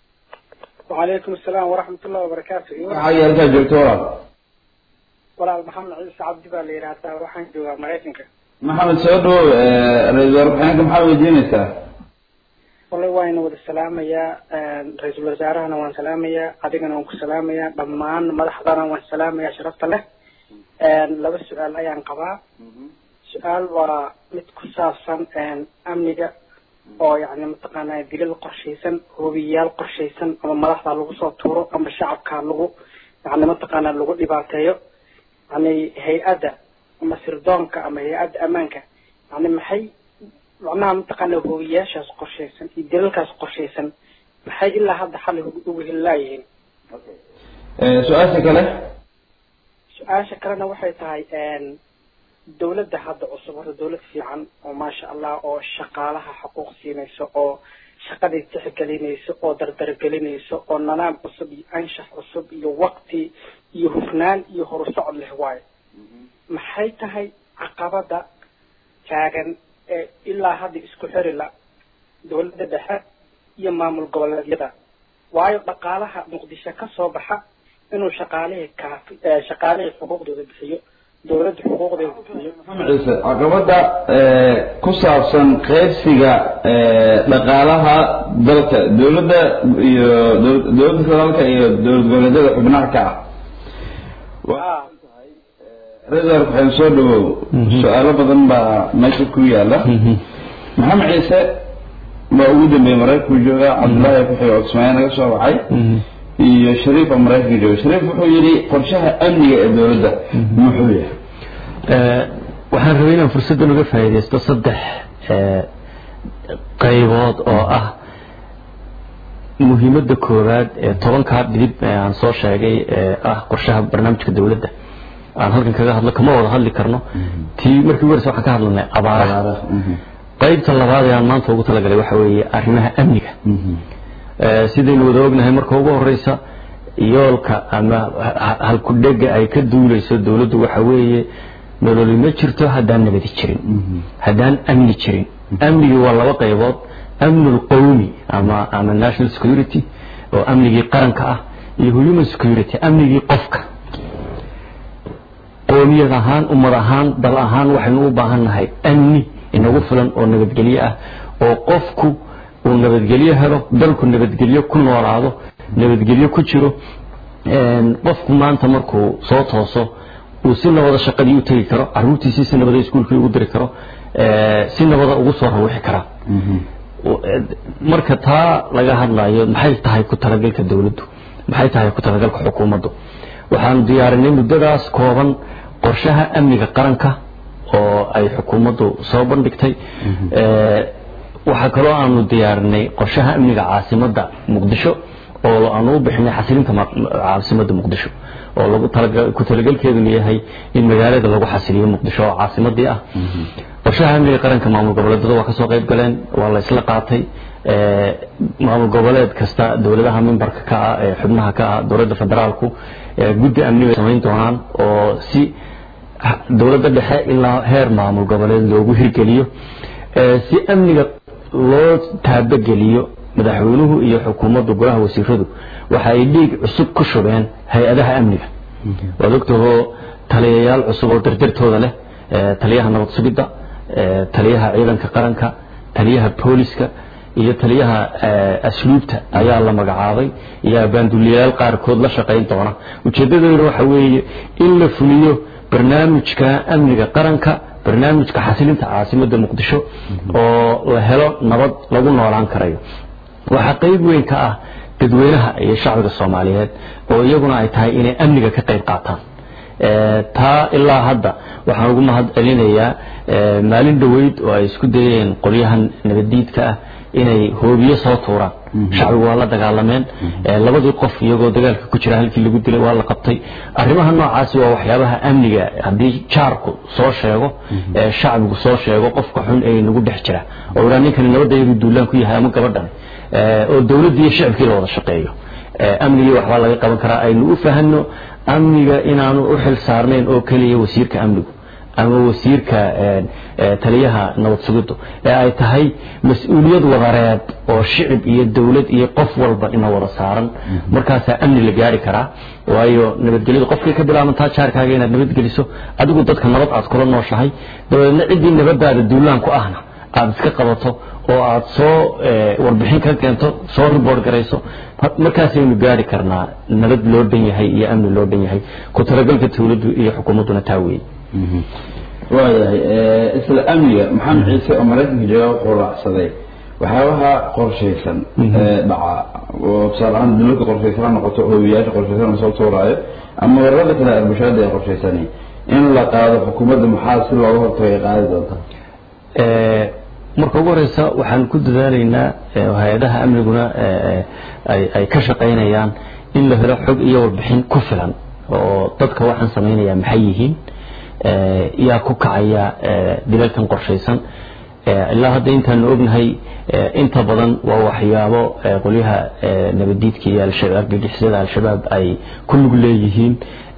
Speaker 8: وعليكم السلام ورحمة الله وبركاته
Speaker 1: waxaa yeelkaa joogto walaal
Speaker 8: walaal maxamed ciise cabdi baa la yidhaahdaa waxaan joogaa maraykanka
Speaker 1: maxamed soo dhawow ra-isul wasaare ku-xigeenka maxaa weydiinaysaa
Speaker 8: wallahi waayna wada salaamayaa ra-iisul wasaarahana waan salaamayaa adigana waan ku salaamayaa dhammaan madaxdana waan salaamayaa sharafta leh laba su-aal ayaan qabaa su-aal waa mid ku saabsan amniga oo yani mataqaanaa dilal qorshaysan hobiyayaal qorshaysan ama madaxda lagu soo tuuro ama shacabka lagu yani mataqaanaa lagu dhibaateeyo yani hay-adda ama sirdoonka ama hay-adda ammaanka yani maxay macnaha mataqaanaa hobiyayaashaas qorshaysan iyo dilalkaas qorshaysan maxay ilaa hadda xalli ugu helilaayihiin
Speaker 1: su-aasha kale
Speaker 8: su-aasha kalena waxay tahay dawladda hadda cusub horta dawlad fiican oo maasha allah oo shaqaalaha xuquuq siinayso oo shaqadii tixgelinayso oo dardargelinayso oo nanaam cusub iyo anshax cusub iyo waqti iyo hufnaan iyo horusocod leh waayo maxay tahay caqabada taagan ee ilaa hadda isku xiri la dawladda dhexe iyo maamul goboleedyada waayo dhaqaalaha muqdisho ka soo baxa inuu shaqaalihii kaafi shaqaalihii xuquuqdooda bixiyo dawladda xuquuqdeeda bixiyo
Speaker 1: ciise caqabada ku saabsan qaybsiga dhaqaalaha dalka dawladda iyo dawladda federaalka iyo dowlad goboleedyada xubnaha ka ah
Speaker 8: ah
Speaker 1: ra-isul waxaan soo dhawow su-aalo badan baa meesha ku yaala maxamed ciise waa ugu dambeeyey maraykanku joogaa cabdullaahi kuxii oo kismaayo naga soo wacay iyo shariif oo maraykanka jooga shariif wuxuu yidhi qorshaha amniga ee dowladda muxuu yahay
Speaker 2: waxaan rabay inaan fursaddan uga faa'iidaysto saddex qaybood oo ah muhiimadda koowaad ee tobankaa dhidib ee aan soo sheegay ee ah qorshaha barnaamijka dowladda aan halkan kaga hadlo kama wada hadli karno tii markii ugu horeysa waxaan ka hadlanay abaaraha qaybta labaad ee aan maanta ugu talagalay waxa weeye arrimaha amniga sidaynu wada ognahay marka ugu horeysa yoolka ama halkudhega ay ka duuleyso dowladdu waxa weeye nololi ma jirto haddaan nabadi jirin haddaan amni jirin amnigii waa laba qaybood amnu lqowmi ama ama national security oo amnigii qaranka ah iyo human security amnigii qofka qoomiyad ahaan ummad ahaan dal ahaan waxaynu u baahan nahay amni inagu filan oo nabadgelyo ah oo qofku uu nabadgelyo helo dalku nabadgelyo ku noolaado nabadgelyo ku jiro qofku maanta markuu soo tooso uu si nabada shaqadii u tegi karo caruurtiisii si nabada iskuulkii ugu diri karo si nabada ugu soo rawixi karaa marka taa laga hadlayo maxay tahay ku talagalka dowladdu maxay tahay ku talagalka xukuumaddu waxaanu diyaarinay muddadaas kooban qorshaha amniga qaranka oo ay xukuumaddu soo bandhigtay waxaa kaloo aanu diyaarinay qorshaha amniga caasimadda muqdisho oo aanu u bixinay xasilinta caasimadda muqdisho oo lagu ku talagelkeeduna yahay in magaalada lagu xasiliyo muqdisho oo caasimadii ah qorshaha amniga qaranka maamul goboleedyada waa kasoo qayb galeen waa la isla qaatay maamul goboleed kasta dowladaha mimbarka ka ah ee xubnaha ka ah dowladda federaalku guddi amni bay samayn doonaan oo si dowladda dhexe ilaa heer maamul goboleed loogu hirgeliyo si amniga loo taabageliyo madaxweynuhu iyo xukuumaddu golaha wasiiradu waxa ay dhiig cusub ku shubeen hay-adaha amniga waad ogtahoo taliyayaal cusub oo dardartooda leh taliyaha nabad sugidda taliyaha ciidanka qaranka taliyaha booliska iyo taliyaha asluubta ayaa la magacaabay iyo abaanduliyayaal qaarkood la shaqayn doona ujeedadeedu waxa weeye in la fuliyo barnaamijka amniga qaranka barnaamijka xasilinta caasimadda muqdisho oo la helo nabad lagu noolaan karayo waxaa qayb weyn ka ah dadweynaha iyo shacbiga soomaaliyeed oo iyaguna ay tahay inay amniga ka qayb qaataan taa ilaa hadda waxaan ugu mahad celinayaa maalin dhoweyd oo ay isku dayeen qolyahan nabaddiidka ah inay hoobiyo soo tuuraan shacbigu waa la dagaalameen labadii qof iyagoo dagaalka ku jira halkii lagu dilay waa la qabtay arrimaha noocaasi waa waxyaabaha amniga haddii jaarku soo sheego shacbigu soo sheego qofka xun ee nagu dhex jira oo idhaa ninkani nabadda iyagu duulaan ku yahay ama gabadhan oo dowladdii iyo shacibkii la wada shaqeeyo amnigii waxbaa laga qaban karaa aynu u fahanno amniga inaanu u xil saarnayn oo keliya wasiirka amnigu ama wasiirka taliyaha nabad sugiddu ee ay tahay mas-uuliyad wadareed oo shicib iyo dowlad iyo qof walba ina wada saaran markaasaa amni la gaari karaa waayo nabadgelyadu qofkay ka bilaabantaa jaarkaaga inaad nabadgeliso adigu dadka nabad aad kula nooshahay dabadeedna ciddii nabadaada duulaan ku ahna aada iska qabato oo aada soo warbixin ka keento soo riboort garayso markaasaynu gaari karnaa nabad loo dhan yahay iyo amni loo dhan yahay ku talagalka dowladdu iyo xukuumadduna taa weeye
Speaker 1: waayahay isla amniga maxamed ciise oo maraykanka jooga wuxuu raacsaday waxyaabaha qorshaysan ee dhaca oo tusaale ahaan dulalka qorshaysan ha noqoto hoowiyaasha qorshaysan soo tuuraayo ama weerarada kale arbushaada ay qorshaysani in la qaado xukuumadda maxaa si looga hortago ay qaadi doontaa
Speaker 2: marka ugu horeysa waxaan ku dadaalaynaa hay-adaha amniguna ay ka shaqaynayaan in la helo xog iyo warbixin ku filan oo dadka waxaan samaynaya maxay yihiin yaa ku kacaya dilalkan qorshaysan ilaa hadda intaanu ognahay inta badan waa waxyaabo qolyaha nabadiidka iyo argagixisada al-shabaab ay ku lug leeyihiin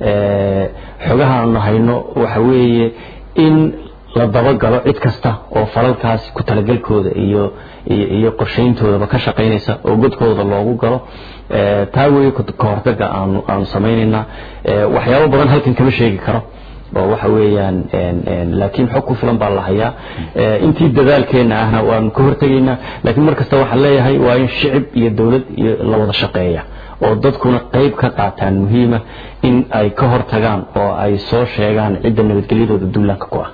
Speaker 2: xogaha aanu hayno waxa weeye in la dabagalo cid kasta oo falalkaasi ku talagalkooda iyo iyo qorshayntoodaba ka shaqaynaysa oo godkooda loogu galo taa weeye ka hortaga aanu aanu samaynaynaa waxyaabo badan halkan kama sheegi karo oo waxa weeyaan laakiin xog ku filan baa la hayaa intii dadaalkeena ahna waanu ka hortegaynaa laakiin mar kasta waxaan leeyahay waa in shicib iyo dowlad iyo la wada shaqeeya oo dadkuna qayb ka qaataan muhiima in ay ka hortagaan oo ay soo sheegaan cidda nabadgelyadooda duulaanka ku ah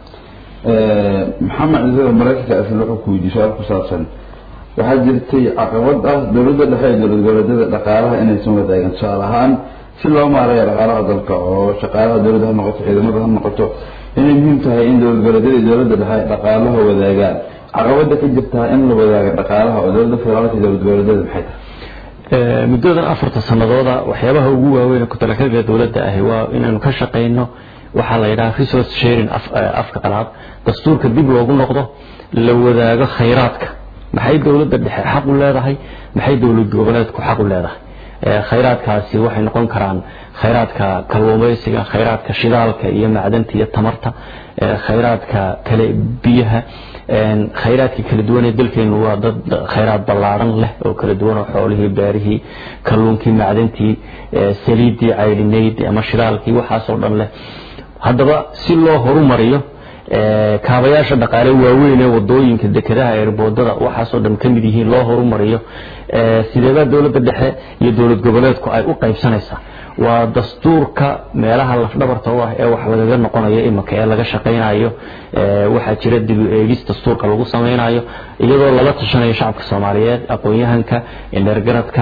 Speaker 1: maxamed ciisada maraykanka asal wuxuu ku weydiiyey su-aal ku saabsan waxaa jirtay caqabad ah dowladda dhexe ee dowlad goboleedyada dhaqaalaha inaysan wadaagan tusaale ahaan si loo maareeyo dhaqaalaha dalka oo shaqaalaha dowladda ha noqoto ciidamada ha noqoto inay muhiim tahay in dowlad goboleedyada iyo dowladda dhexe dhaqaalaha wadaagaan caqabada ka jirtaa in la wadaago dhaqaalaha oo dowladda federaalka iyo dowlad goboleedyada maxay tahay
Speaker 2: muddadan afarta sanadooda waxyaabaha ugu waaweyn ee ku-talakaga dowladda ahi waa inaanu ka shaqayno waxaa la yidhaha resource sharing afka qalaad dastuurka dib loogu noqdo la wadaago khayraadka maxay dowladda dhexe xaq u leedahay maxay dowlad goboleedku xaq u leedahay khayraadkaasi waxay noqon karaan khayraadka kalluumaysiga khayraadka shidaalka iyo macdanta iyo tamarta khayraadka kale biyaha khayraadkii kala duwan ee dalkeenu waa dad khayraad ballaaran leh oo kala duwan oo xoolihii beerihii kalluunkii macdantii saliiddii caydhinayd ama shidaalkii waxaasoo dhan leh haddaba si loo horumariyo kaabayaasha dhaqaale waaweyn ee wadooyinka dekedaha eerboodada waxaasoo dhan ka mid yihiin loo horumariyo sideebaa dowladda dhexe iyo dowlad goboleedku ay u qaybsanaysaa waa dastuurka meelaha lafdhabarta u ah ee wax lagaga noqonayo imanka ee laga shaqaynayo waxaa jira dib u eegis dastuurka lagu samaynayo iyadoo lala tashanayo shacabka soomaaliyeed aqoon-yahanka indheergaradka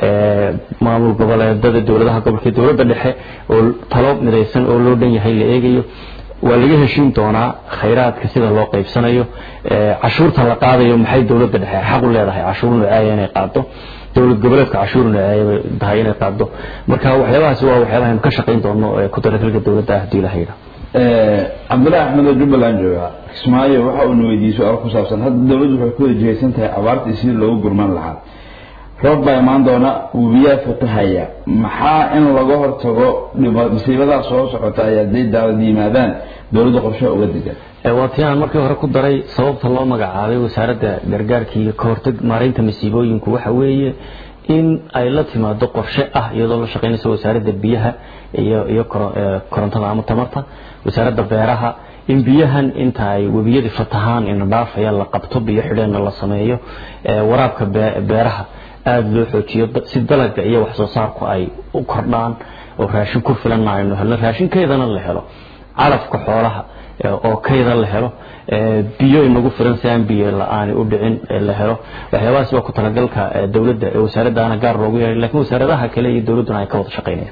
Speaker 2: maamul goboleedada dowladaha gobolka dowladda dhexe oo talo midaysan oo loo dhan yahay la eegayo waa laga heshiin doonaa khayraadka sida loo qaybsanayo cashuurta la qaadayo maxay dowladda dhexe xaq u leedahay cashuur nuceeya inay qaado dowlad goboleedka cashuur nuceeya tahay inay qaado marka waxyaabahaasi waa waxyaabaha aynu ka shaqayn doono ku talagalka dowladda ah hadii ilaha yidhaha
Speaker 1: cabdullahi axmed oo jubbaland jooga kismaayo waxa uuna weydiiyey su-aal ku saabsan hadda dowladdu waxay ku wada jihaysan tahay abaarta iyo sidii loogu gurman lahaa roob baa imaan doona webiyaa fatahaya maxaa in laga hortago masiibadaa soo socota ay hadday daawad yimaadaan dowladda qorshaha uga degan
Speaker 2: waa tii aan markii hore ku daray sababta loo magacaabay wasaaradda gargaarka iyo kahortag maaraynta masiibooyinku waxa weeye in ay la timaado qorshe ah iyadoo la shaqaynaysa wasaaradda biyaha iyo iyo korontada ama tamarta wasaaradda beeraha in biyahan inta ay webiyadii fatahaan ina dhaafaya la qabto biyo xidheenna la sameeyo waraabka beeraha aada loo xoojiyo si dalaga iyo wax soo saarku ay u kordhaan oo raashin ku filanna aynu helno raashinkeedana la helo calafka xoolaha oo kayda la helo biyo inagu filan si aan biyo la-aani u dhicin la helo waxyaabahaas waa ku talagalka dowladda ee wasaaraddaana gaar loogu yeehay lakiin wasaaradaha kale iyo dowladduna ay ka wada shaqaynayaan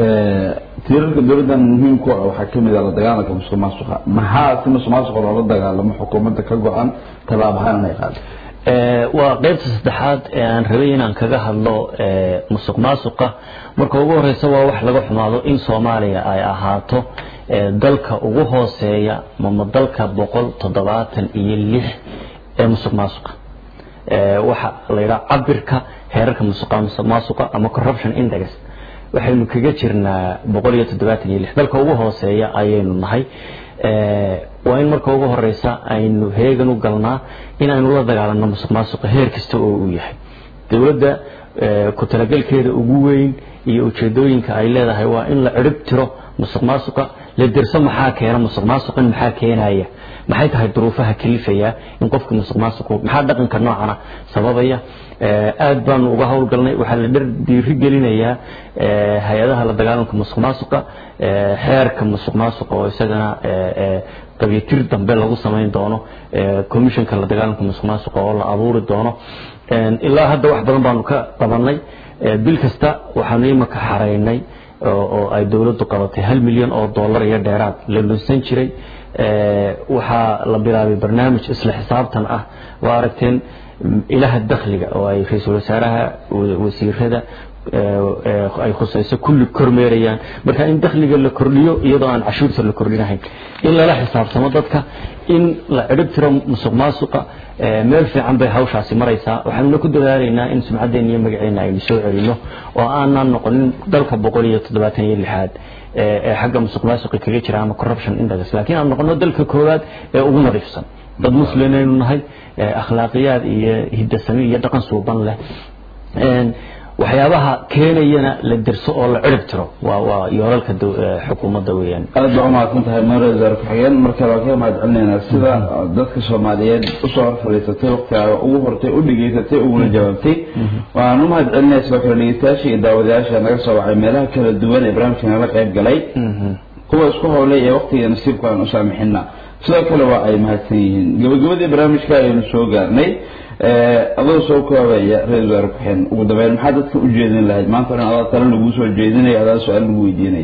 Speaker 1: tiirarka dowladdan muhiimku ah waxaa kamid ah la dagaalanka musuq maasuqa maxaa si musuq maasuqa loola dagaalamo xukuumadda ka go-an tallaabahaan inay qaado
Speaker 2: waa qaybta saddexaad ee aan rabay inaan kaga hadlo musuq maasuqa marka ugu horeysa waa wax laga xumaado in soomaaliya ay ahaato dalka ugu hooseeya mama dalka boqol toddobaatan iyo lix ee musuq maasuqa waxa la yidhaha cabirka heerarka musuq maasuqa ama corruption index waxaynu kaga jirnaa boqol iyo toddobaatan iyo lix dalka ugu hooseeya ayaynu nahay waa in marka ugu horeysa aynu heegan u galnaa in aynu la dagaalano musuq maasuqa heer kasta oo uu yahay dowladda ku talagalkeeda ugu weyn iyo ujeedooyinka ay leedahay waa in la cirib tiro musuq maasuqa la dirso maxaa keena musuq maasuqin maxaa keenaya maxay tahay duruufaha kalifaya in qofka musuq maasuqu maxaa dhaqanka noocana sababaya aad baanu uga howlgalnay waxaa la dhar dhiiri gelinayaa hay-adaha la dagaalanka musuq maasuqa xeerka musuq maasuqa oo isagana qabyatir dambe lagu samayn doono commissionka la dagaalanka musuq maasuqa oo la abuuri doono ilaa hadda wax badan baanu ka qabanay bil kasta waxaanu imaka xaraynay oo ay dowladdu qabatay hal milyan oo dollar iyo dheeraad la lunsan jiray waxaa la bilaabay barnaamij isla xisaabtan ah waa aragteen ilaha dakhliga oo ay ra-iisul wasaaraha wasiirada ay khusayso kulli kormeerayaan marka in dakhliga la kordhiyo iyadoo aan cashuurta la kordhinahayn in lala xisaabtamo dadka in la cirib tiro musuq maasuqa meel fiican bay hawshaasi maraysaa waxaanuna ku dadaalaynaa in sumcaddeena iyo magaceena aynu soo celino oo aanaan noqonin dalka boqol iyo toddobaatan iyo lixaad ee xagga musuq maasuqi kaga jira ama corruption index laakiin aan noqono dalka koowaad ee ugu nadiifsan dad muslimaynu nahay akhlaaqiyaad iyo hidasami iyo dhaqan suuban leh waxyaabaha keenayana la dirso oo la cirib tiro waa waa yoolalka xukuumadda weeyaan
Speaker 1: aad baa umahadsan tahay mare wasaare ku-xigeen marka waa ka mahad celinaynaa sida dadka soomaaliyeed usoo hor fadhiisatay waqtigaaga ugu hortay u dhegaysatay uguna jawaabtay waan u mahad celinaya sidoo kale dhegeystayaasha iyo daawadayaasha naga soo wacay meelaha kala duwan ee barnaamijka nala qayb galay kuwa isku howlay ee waqtiga nasiibka aan u saamixina sidoo kale waa ay mahadsan yihiin gabagabadii barnaamijka ayaynu soo gaarnay adoo soo koobaya ra-isul wasaare ku-xigeen ugu dambeyn maxaa dadka u jeedin lahayd maanta dhan adaa tale laguu soo jeedinaya adaa su-aal lagu weydiinaya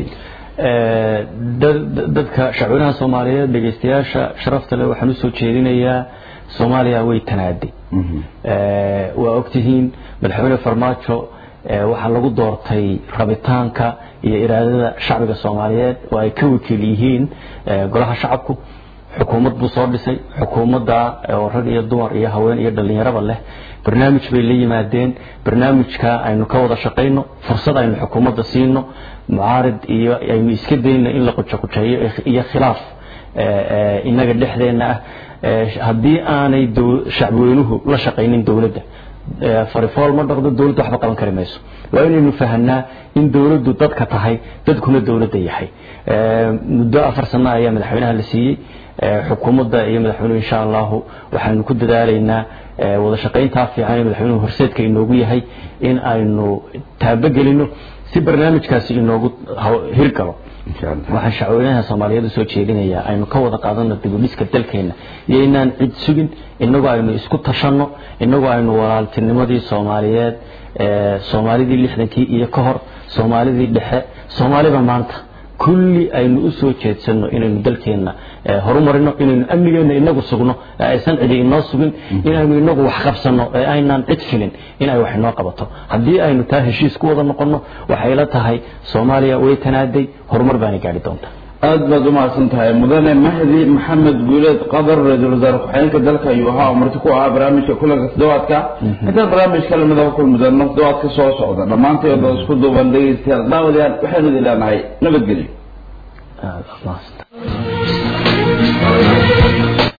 Speaker 2: dadka shacwinaha soomaaliyeed dhegeystayaasha sharafta leh waxaan usoo jeedinayaa soomaaliya way tanaaday waa ogtihiin madaxweyne farmaajo waxaa lagu doortay rabitaanka iyo iraadada shacbiga soomaaliyeed oo ay ka wakiil yihiin golaha shacabku xukuumad buu soo dhisay xukuumadda oo rag iyo dumar iyo haween iyo dhallinyaraba leh barnaamij bay la yimaadeen barnaamijka aynu ka wada shaqayno fursad aynu xukuumadda siino mucaarid iyo aynu iska dayno in la qujaqujeeyo iyo khilaaf inaga dhexdeenna ah haddii aanay shacbweynuhu la shaqaynin dowladda farifool ma dhaqdo dowladda waxba qaban kari mayso waa inaynu fahanaa in dowladdu dadka tahay dadkuna dowladda yahay muddo afar sano ayaa madaxweynaha la siiyey xukuumadda iyo madaxweynuhu insha allahu waxaynu ku dadaalaynaa wada shaqayntaa fiican ee madaxweynuhu horseedka inoogu yahay in aynu taabogelino si barnaamijkaasi inoogu hirgalo waxaan shacweynaha soomaaliyeed usoo jeedinayaa aynu ka wada qaadano dibudhiska dalkeena iyo inaan cid sugin inagoo aynu isku tashanno inagoo aynu walaaltinimadii soomaaliyeed soomaalidii lixdankii iyo ka hor soomaalidii dhexe soomaalida maanta kulli aynu usoo jeedsano inaynu dalkeena horumarino inaynu amnigeena inagu sugno ee aysan cidi inoo sugin inaynu inagu wax qabsano ee aynaan cid filin in ay wax inoo qabato haddii aynu taa heshiis ku wada noqono waxay la tahay soomaaliya way tanaaday horumar baana gaari doontaa
Speaker 1: aad baad u mahadsan tahay mudane mahdi maxamed guuleed qadar ra-iisul wasaare ku-xigeenka dalka ayuu ahaa oo marti ku ahaa barnaamijka kulanka toddobaadka intaan barnaamijka lamida ku kulmi doono toddobaadka soo socda dhammaanteed oo isku duuban dhegeystayaal daawadayaal waxaynu idin leenahay nabadgelyo